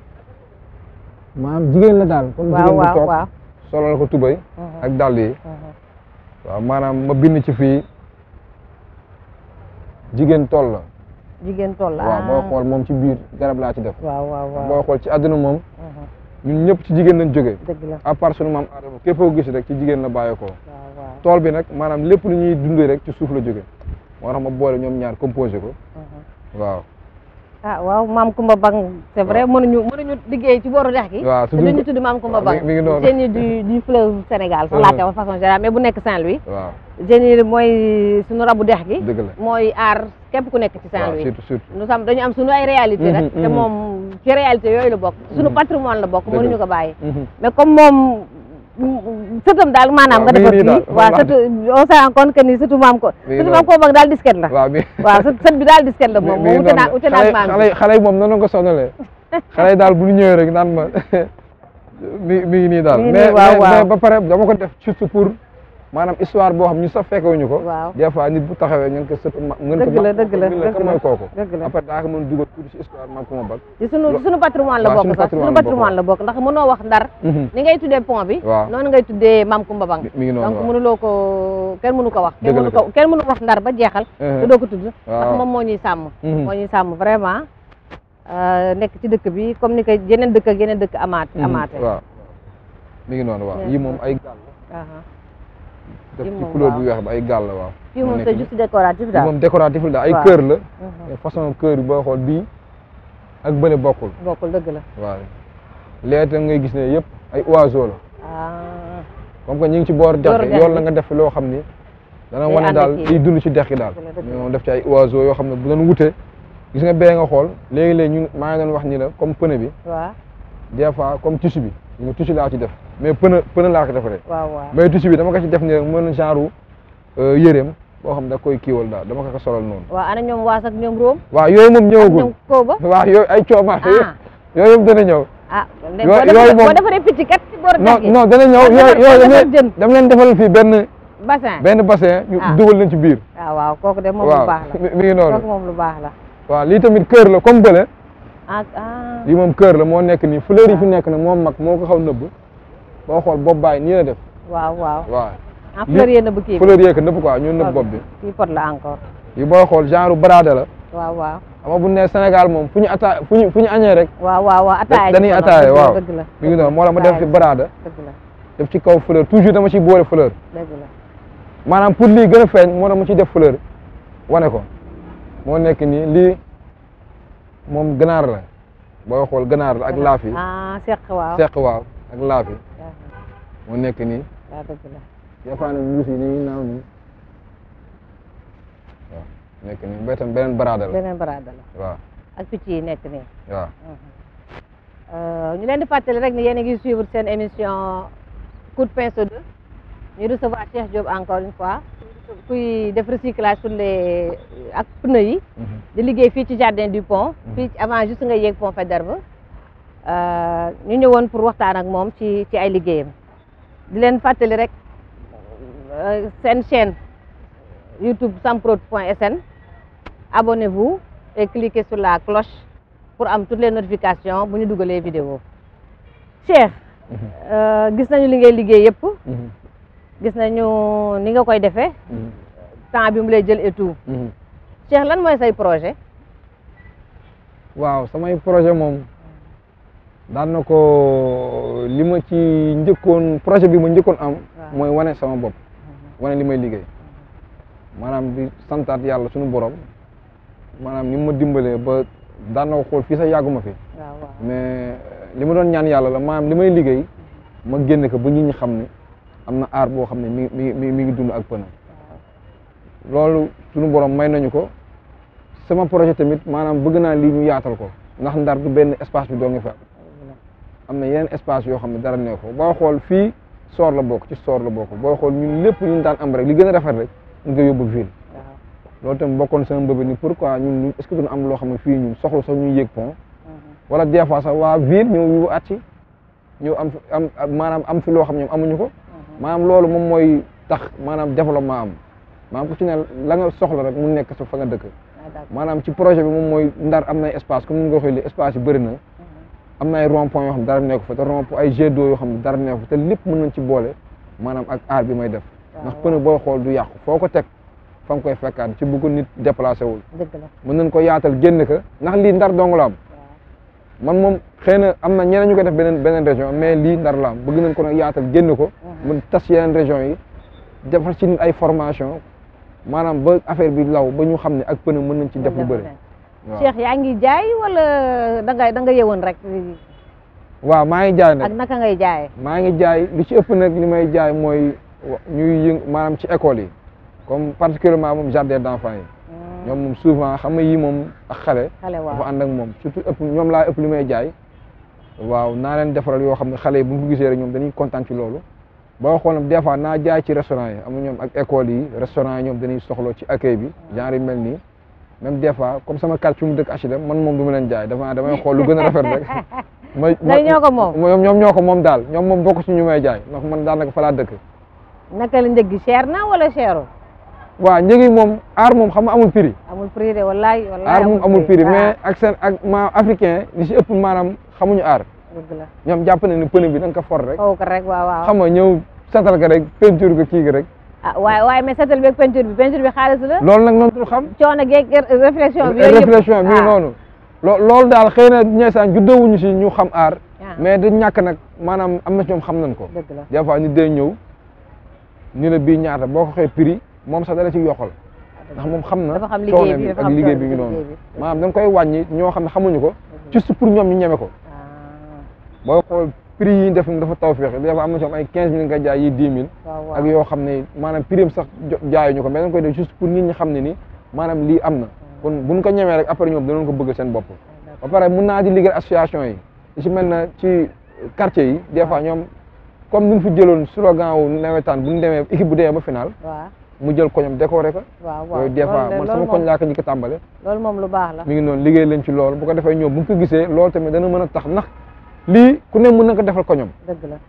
maam jigéen la daal comme waaw jigéen bu waaw toog waaw solal ko tubay Mhm. ak dàll yi Mhm. waaw maanaam ma bind ci fii jigéen toll la jigéen toll waaw booy xool moom ci biir garab laa ci def waaw waaw waaw booy xool ci àdduna moom Mhm. ñun ñëpp ci jigéen lañ jógee dëgg la à part sunu maam Adama képp koo gis rek ci jigéen la bàyyeekoo waaw waaw tool bi nag maanaam lépp lu ñuy dundee rek ci suuf la jóge moo tax ma boole ñoom ñaar composé ko Mhm. waaw ah waaw maam Kumba Bang c'est vrai mënuñu mënuñu liggéey ci booru dex gi waaw te tudd duñu ko- tudd maam Kumba waaw, mi- Bang mi ngi noonu. génie du du fleuve Sénégal sax Mhm. laa koy wax façon générale mais bu nekk Saint-Louis waaw génie mooy suñu rabu dex gi dëgg la mooy aar képp ku nekk ci waaw Saint-Louis surtout surtout nous sommes dañu am suñu ay réalité rek Mhm, te mhm. moom ci réalité yooyu la bokk suñu Mhm. patrimoine la bokk Dëgg la. mënuñu ko bàyyi Mhm. mais comme moom mm, sëtam daal maanaam Waaw, nga mi ngi defar nii fii daal, waaw xam sëtu on se rend compte que ni sëtu maam ko Mi ngi sëtu noonu. maam ko bag daal disquette la waaw bi waaw sët sët bi daal disquette la moom mi moom ngi wute naa noonu wute naa xale ak maam xale bi xale yi moom noonu nga ko sonalee xale yi daal bu ñu ñëwee rek naan ma mi mi ngi nii daal Mi ngi mais nii, waaw, mais- waaw. mais ba pare dama ko def surtout pour maanaam histoire boo xam ñu sax fekkewuñu ko Waaw. des fois nit bu taxawee ñu ngi ko sëtu ma ngeen ko Dëgg la, ma- dëgg la, ngeen dëgg kan la. mooy kooku Dëgg la. après daa ko mën dugal tuuti si histoire maam ku ma bag ci sunu sunu patrimoine la waaw, bokk sunu sax patrimoine sunu la bokk, patrimoine la bokk ndax mënoo wax ndar ni ngay tuddee pont bi Waaw. noonu ngay tuddee maam Kumba Bang mi ngi noonu donc waaw. mënuloo ko kenn mënu ko wax kenn Dëgg la mënu ko kenn mënu wax ndar ba jeexal Mhm. te doo ko tudd ndax Waaw. moom moo ñuy sàmm Mhm. moo ñuy sàmm vraiment euh, nekk ci dëkk bi comme ni ko yeneen dëkk ak yeneen dëkk amaate Mhm. amaate waaw mi ngi noonu waaw Yes. yi moom ay gàll aha def Yi ci moom, couleur waaw. bu weex ba ay gàll waaw fii moo moom nekk c'est nii. juste décoratif yi daal moom décoratif la daal ay Waaw. kër la Mhm. mais façon kër yi boo xool bii ak bële bokkul bokkul dëgg la waaw léegi tam ngay gis ne yëpp ay oiseau la ah comme que ñu ngi ci boor dex Booru gi dex yoon gi. la nga def fi loo xam ni dana Day wane ànd daal ak kii. liy dund ci dex gi daal Dëgg la, dëgg la. ñoo def ci ay oiseau yoo xam ne bu doon wute gis nga bee nga xool léegi-léegi ñu maa ngi doon wax ni la comme pneu bi waaw des fois comme tissu bi nga tissu laa ci def mais pneu pneu laa ko defaree waaw waaw mais tissu bi dama ko ci def ni rek mën genre euh, yéreem boo xam da koy kiiwal daal dama ko ko solal noonu waaw ana ñoom waas ak ñoom róom waaw yooyu moom ak ñëwagul ñoom kooba waaw yooyu ay coomaat ah yooyu yëpp dana ñëw ah Yooyu- boo yooyu defaree moom- boo defaree picc kat ci boor non dex gi non dana ñëw Ak yooyu defar- yooyu ak dama defar jën. dama leen defal fii benn bassin benn bassin ñu Ah. dugal leen ci biir waaw waaw kooku de moom lu waaw baax la mi mi ngi noonu kooku moom lu baax la waaw lii tamit kër la comme bële ah ah lii moom kër la moo nekk nii fleur yi fi nekk nag moom mag moo ko xaw nëbb boo xool bopp bàyyi nii la def waaw waaw waaw ah fleur yéen a bu kii bi fleur yeeg nëbb quoi ñoo nëbb bopp bi kii pot la encore yi boo xool genre baraade la waaw waaw xam nga bu ne Sénégal moom fu ñu atta fu ñu fu ñu añee rek waaw waaw waaw ataaya dañuy ci sonal, ataaya dëgg la, waaw dëgg la mi ngi noonu moo la ma def fi baraada dëgg la def ci kaw fleur toujours dama ciy boole fleur dëgg la maanaam pour lii gën a feeñ moo tax ma ciy def fleur wane ko moo nekk nii lii moom ganaar la booy xool ganaar la ak laaf yi ah seq waaw seq waaw ak laaf yi waaw moo nekk nii waaw dëgg la des fois nag mbuus yi dañuy naaw nii waaw nekk nii ba itam beneen baraada la beneen baraada la waaw ak picc yi nekk nii waaw Euh, ñu leen di fàttali rek ni yéen a ngi suivre seen émission coup de pinceau 2 ñu recevoir Cheikh Diop encore une fois kuy def recyclage sur les ak pneu yi Mhm. di liggéey fii ci jardin du pont fii ci- avant juste nga yéeg pont Faidherbe Euh, ñu ñëwoon pour waxtaan ak moom ci ci ay liggéeyam di leen fàttali rek euh, seen chaîne YouTube samprod.sn abonnez-vous et cliquez sur la cloche pour am toutes les notifications bu ñu dugalee vidéo Cheikh euh, gis nañu li ngay liggéey yëpp Mhm. gis nañu ni nga koy defee Mhm. temps bi mu lay jël et tout Mhm. Cheikh lan mooy say projet waaw samay projet moom daan na ko li ma ci njëkkoon projet bi ma njëkkoon am Waaw. mooy wane sama bopp wane li may liggéey maanaam di santaat yàlla suñu borom maanaam ni ma dimbalee ba daan na ko xool fii sax yàgguma fi waaw waaw mais li ma doon ñaan yàlla la maanaam li may liggéey ma génne ko ba nit ñi xam ne am na aar boo xam ne mi mi mi mi ngi dund ak pënë loolu suñu borom may nañu ko sama projet tamit maanaam bëgg naa lii ñu yaatal ko ndax ndar du benn espace bi doo nga fa am na yeneen espace yoo xam ne dara ne ko boo xool fii soor la bokk ci soor la bokk boo xool ñun lépp ñu daan am rek li gën a rafet rek ñu ko yóbbu ville loolu tamit bokkoon sama mbëbët ni pourquoi ñun est-ce que duñu am loo xam ne fii ñun soxla sax ñuy yéeg pont wala des fois sax waa ville ñëw ñu at ci ñëw am am maanaam am fi loo xam ne ñoom amuñu ko maanaam loolu moom mooy tax maanaam développement am maanaam ku ci ne la nga soxla rek mu nekk sa fa nga dëkk maanaam ci projet bi moom mooy ndar am nay espace comme ni nga ko waxee li espace yi bëri na am na ay rond point yoo xam ne dara nekk fa te rond point ay jet d'eau yoo xam ne dara nekk fa te lépp mën nañ ci boole maanaam ak aar bi may def ndax pneu booy xool du yàqu foo ko teg fa nga koy fekkaat ci bu ko nit déplacé wul mën nañ ko yaatal génn ko ndax lii ndar dong la am man moom xëy na am na ñeneen ñu koy def beneen beneen région mais lii ndar la am bëgg nañ ko nag yaatal génn ko mu tas yeneen région yi defal ci ay formation maanaam ba affaire bi law ba ñu xam ne ak pneu mën nañ ci def lu bëri Cheikh yaa ngi jaay wala da nga da nga yewoon rek waaw maa ngi jaay nag ak naka ngay jaayee maa ngi jaay lu ci ëpp nag li may jaay mooy ñuy yëng maanaam ci école yi comme particulièrement moom jardin d'enfants yi ñoom moom souvent xam nga yii moom ak xale dafa ànd ak moom surtout ëpp ñoom laa ëpp li may jaay waaw naa leen defaral yoo xam ne xale yi bu ñu ko gisee rek ñoom dañuy kontaan ci loolu boo xoolee des fois naa jaay ci restaurant yi am na ñoom ak école yi restaurant yi ñoom dañuy soxla ci accueil bi genre yu mel nii même des fois comme sama quartier mu dëkk HLM man moom du ma leen jaay dafa damay xool lu gën a rafet rek ma ñoo ko moom ñoom ñoo ko moom daal ñoom moom bokk ci ñu may jaay ndax man daanaka fa laa dëkk naka la njëg gi cher na wala cherul waaw njëgi moom aar moom xam nga amul prix amul prix de wallaay wallaay aar moom amul prix mais ak seen ak ma africain li si ëpp maanaam xamuñu aar dëgg la ñoom jàpp na ni pneu bi da nga ko for rek faw ko rek waaw waaw xam nga ñëw setal ko rek peinture ko kii gi rek ah waaye waaye mais setal beeg peinture bi peinture bi xaalis la loolu nag noonu dul xam coono geeg réflexion bi yooyu yëpp réflexion bi noonu loo loolu daal xëy na ñeesaan juddoowuñu si ñu xam aar Ah. mais da ñàkk nag maanaam am na ci ñoom xam nañ ko dëgg la des fois nit day ñëw ñu ne bii ñaata boo ko xëy prix moom sax dala ci yokkal ndax moom xam na dafa xam coono liggéey bi bi dafa ak xam liggéey coono bi ngi ci noonu liggéey bi. maanaam dañ koy wàññi ñoo xam ne xamuñu ko Dëgg la. juste pour ñoom ñu ñeme ko Ah, booy xool prix yi ñu def dafa taw féex des fois am na ci am ay 15000 nga jaay yi 10 000 waaw waaw ak yoo xam ne maanaam prix am sax jo- jaayuñu ko mais dañ koy def juste pour nit ñi xam ne ni maanaam lii am na kon buñ ko ñemee rek après ñoom danañ ko bëgg seen bopp ba pare mun naa di liggéey association yi li ci mel na ci quartier yi des fois ñoom comme ni ñu fi jëloon slogan wu nawetaan bu ñu demee équipe bu demee ba final waaw mu jël koñam décoré ko waaw waaw yooyu des fois loolu de- man sama loolu koñ moom- laa ko njëkk a tàmbale loolu moom lu baax la mi ngi noonu liggéey leen ci loolu bu ko defee ñoom bu ñu ko gisee loolu tamit dana mën a tax ndax lii ku ne mën na ko defal koñam dëgg la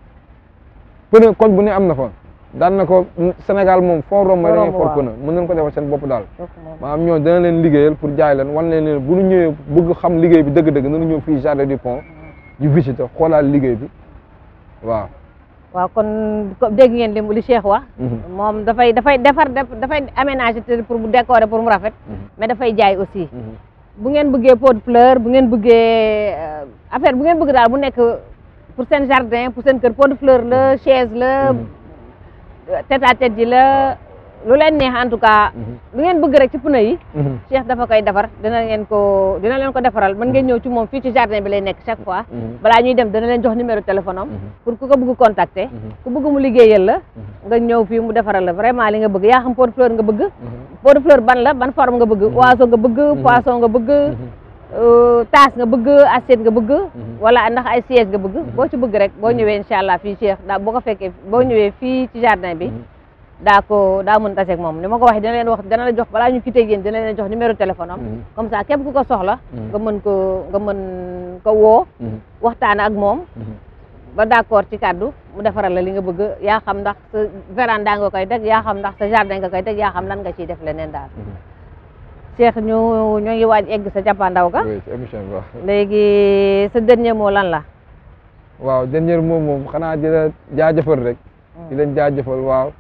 pneu koñ bu ne am na fa daan na ko Sénégal moom foo romb Foo dañuy romb for waaw. pneu mën nañ ko defal seen bopp daal kooku moom maanaam ñoo dana leen liggéeyal pour jaay leen wan leen leen bu ñu ñëwee bëgg xam liggéey bi dëgg-dëgg nanu ñëw fii jardin du pont ñu visiter xoolaal liggéey bi waaw waaw kon ko- dégg ngeen li li Cheikh wax Mhm. moom dafay dafay defar def- dafay aménager te pour mu décorer pour mu rafet Mhm. mais dafay jaay aussi Mhm. bu ngeen bëggee pot de fleur bu ngeen bëggee euh, affaire bu ngeen bëgg daal bu nekk pour seen jardin pour seen kër pot de fleur la chaise la Mhm. tête à tête ji la lu leen neex en tout cas Mhm. lu ngeen bëgg rek ci pneu yi Mhm. Cheikh dafa koy defar dina ngeen ko dina leen ko defaral mën ngeen ñëw ci moom fii ci jardin bi lay nekk chaque fois Mhm. balaa ñuy dem dana leen jox numéro téléphone am Mhm. pour ku ko bëgg contacter Mhm. ku bëgg mu liggéeyal la Mhm. nga ñëw fii mu defaral la vraiment li nga bëgg yaa xam pot de fleur nga bëgg Mhm. pot de fleur ban la ban forme nga bëgg oiseau nga bëgg poisson nga bëgg Mhm. euh, tasse nga bëgg assiette nga bëgg Mhm. wala ndax ay siège nga bëgg boo ci bëgg rek boo ñëwee incha allah fii Cheikh daa boo ko fekkee boo ñëwee fii ci jardin bi Mhm. daa ko daa mën taseeg moom ni ma ko waxee dina leen wax dina la jox balaa ñu quitté yéen dina leen jox numéro téléphone am Mhm. comme ça képp ku ko soxla Mhm. nga mën ko nga mën ko woo Mhm. waxtaan ak moom Mhm. ba d'accord ci kàddu mu defaral la li nga bëgg yaa xam ndax sa véranda nga koy teg yaa xam ndax sa jardin nga koy teg yaa xam lan nga ciy def leneen daal Mhm. Cheikh ñu ñoo ngi waaj egg sa cappaandaw ga oui ci émission bi waaw léegi sa dernier mot lan la waaw dernier moom moom xanaa di la jaajëfal rek di leen jaajëfal waaw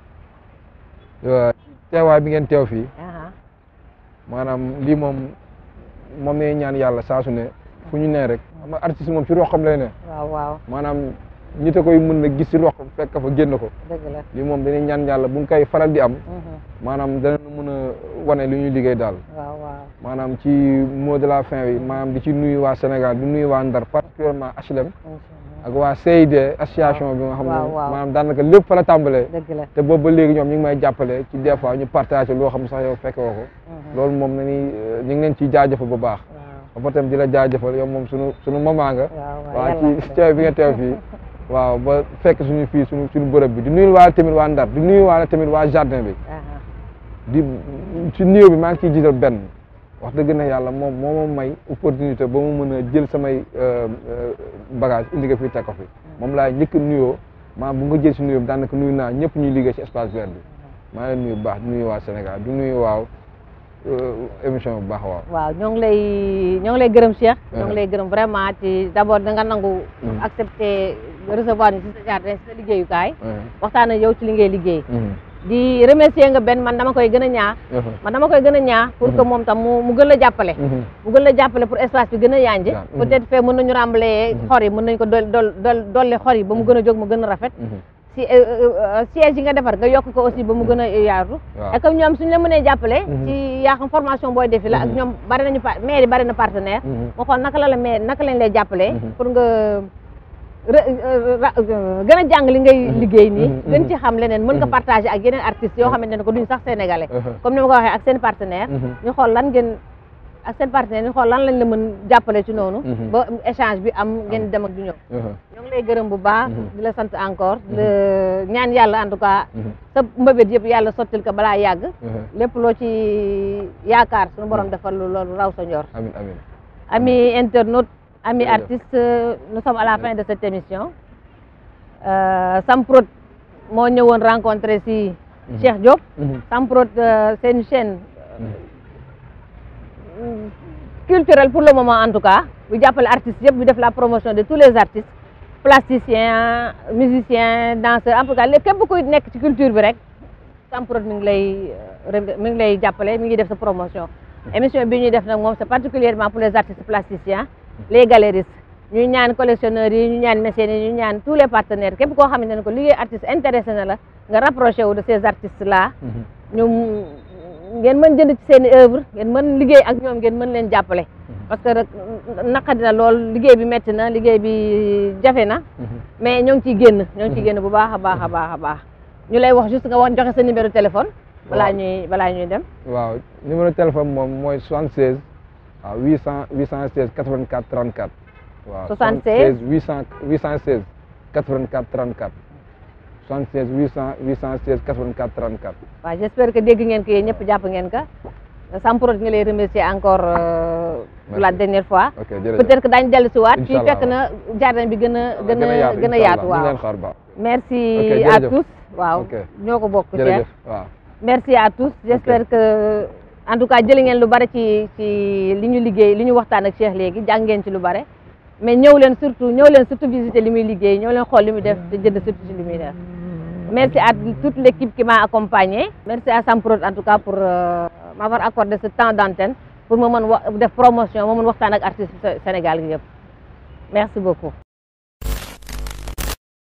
waa teewaay bi ngeen teew fii aha maanaam lii moom moom ne ñaan yàlla saa su ne fu ñu nee rek xam nga artiste moom ci roxam lay ne waaw waaw maanaam ñi ta koy mën na gis si roxam fekk fa génn ko dëgg la lii moom dañuy ñaan yàlla bu ñu koy faral di am Mhm. maanaam dana mën a wane li ñuy liggéey daal waaw waaw maanaam ci mot de la fin bi maanaam di ci nuyu waa Sénégal di nuyu waa Ndar particulièrement HLM incha ak waa CID association bi nga xam ne waaw, waaw. maanaam daanaka lépp fa la tàmbalee dëgg la te boobu ba léegi ñoom ñu ngi may jàppale ci des fois ñu partagé loo xam sax yow fekke woo ko loolu moom na ni ñu ngi leen ciy jaajëfal bu baax waaw ba fa tam di la jaajëfal yow moom sunu sunu maman nga waaw waaw yàlla ci teew bi nga teew fii waaw ba fekk suñu fii suñu suñu bërëb bi di nuyu waale tamit waa Ndar di nuyu waale tamit waa jardin bi aha. di ci nuyoo bi maa ngi ciy jiital benn wax dëgg na yàlla moom moo ma may opportunité ba mu mën a jël samay euh, euh, bagage indi ko fii teg ko fi moom laay njëkk a nuyoo maanaam bu nga jël si nuyoo bi daanaka nuyu naa ñëpp ñuy liggéey si espace vert bi maa ngi leen nuyu bu baax di nuyu waa Sénégal di nuyu waaw euh, émission bu baax waaw waaw ñoo ngi lay ñoo ngi lay gërëm Cheikh ñoo ngi Uh-huh. lay gërëm vraiment ci d'abord da nga nangu Mhm. accepter recevoir ñu ci sa jardin ci sa liggéeyukaay Mhm. waxtaan ak yow ci li ngay liggéey Mhm. di remercier nga benn man dama koy gën a ñaa Mhm. man dama koy gën a ñaa pour que Mhm. moom tam mu mu gën la jàppale Mhm. mu gën la jàppale pour espace bi gën a yànj Ja, mhm. peut-être fee mën nañu remblayer Mhm. xor yi mën nañ ko dol dol dol dolli xor yi ba mu gën a jóg mu gën a rafet Mhm. si euh, euh, siège yi nga defar nga yokk ko aussi ba mu gën a yaatu waaw et comme ñoom suñu la mënee jàppale Mhm. ci yaa xam formation booy defi la ak Mhm. ñoom bari nañu pa mairie bari na partenaire Mhm. moo xool naka la la mais naka lañ lay jàppalee Mhm. pour nga re- euh, ra- euh, gën a jàng li ngay Mhm. liggéey nii Mhm. gën ci xam leneen mën ko Mhm. partager ak yeneen artistes yoo xamante ne ko duñ sax sénégalais Mhm. comme ni ma ko waxee ak seen partenaire Mhm. ñu xool lan ngeen ak seen partenaire ñu xool lan lañ la mën jàppale ci noonu Mhm. ba échange bi am ngeen dem ak du ñëw Mhm. ñoo ngi lay gërëm bu baax Mhm. di la sant encore di la ñaan yàlla en tout cas Mhm. sa mbëbët yëpp yàlla sottil ko balaa yàgg Mhm. lépp loo ci yaakaar suñu borom defal lu loolu raw sa njor amin amin Amis internautes, amis Jërëjëf. artistes, euh, nous sommes à la fin de cette émission. Euh, Samprod moo ñëwoon rencontrer si Mhm. Cheikh Diop. Mhm. Samprod euh, c'est une chaîne Mhm. euh, culturelle pour le moment en tout cas bu jàppale artistes yëpp bu def la promotion de tous les artistes plasticiens musiciens danseurs en tout cas lépp képp kuy nekk ci culture bi rek Samprod mi ngi lay euh, rem- mi ngi lay jàppale mi ngi def sa promotion émission bi ñuy def nag moom c'est particulièrement pour les artistes plasticiens les galeristes ñuy ñaan collectionneurs yi ñu ñaan mécènes yi ñu ñaan tous les partenaires képp koo xamante ne ko liggéey artiste intéressé na la nga rapproché wu de ces artistes là Mhm. ñu ngeen mën jënd ci seen i œuvre ngeen mën liggéey ak ñoom ngeen mën leen jàppale parce que rek naqadi na lool liggéey bi metti na liggéey bi jafe na Mhm. mais ñoo ngi ciy génn ñoo ngi ciy génn bu baax a baax a baax a baax ñu lay wax juste nga wax joxe sa numéro téléphone balaa Waaw. ñuy balaa ñuy dem waaw numéro téléphone moom mooy 76 waaw 800 816 84 34 waaw 76 800 816 84 34 76 800 816 84 34 waaw j'espère que dégg ngeen ko yéen ñëpp jàpp ngeen ko Samprod nga lay remercier encore euh, pour la Merci. dernière fois ok jërëjëf peut-être que daañu dellu si waat fii Inch'Allah, fekk na jardin bi gën a gën a yaatu gën a incha yaatu allah ñu waaw leen xaar baax merci Ok, à jërëjëf. tous waaw Ok. ñoo ko bokk Cheikh jërëjëf waaw merci à tous j'espère que en tout cas jëli ngeen lu bare ci ci li ñu liggéey li ñu waxtaan ak Cheikh léegi jàng ngeen ci lu bare mais ñëw leen surtout ñëw leen surtout visiter li muy liggéey ñëw leen xool li muy def te jënd surtout ci li muy def merci à toute l'équipe qui m'a accompagné merci à Samprod en tout cas pour euh, m'avoir accordé ce temps d'antenne pour ma mën wa def promotion ma mën waxtaan ak artistes Sénégal gi yëpp merci beaucoup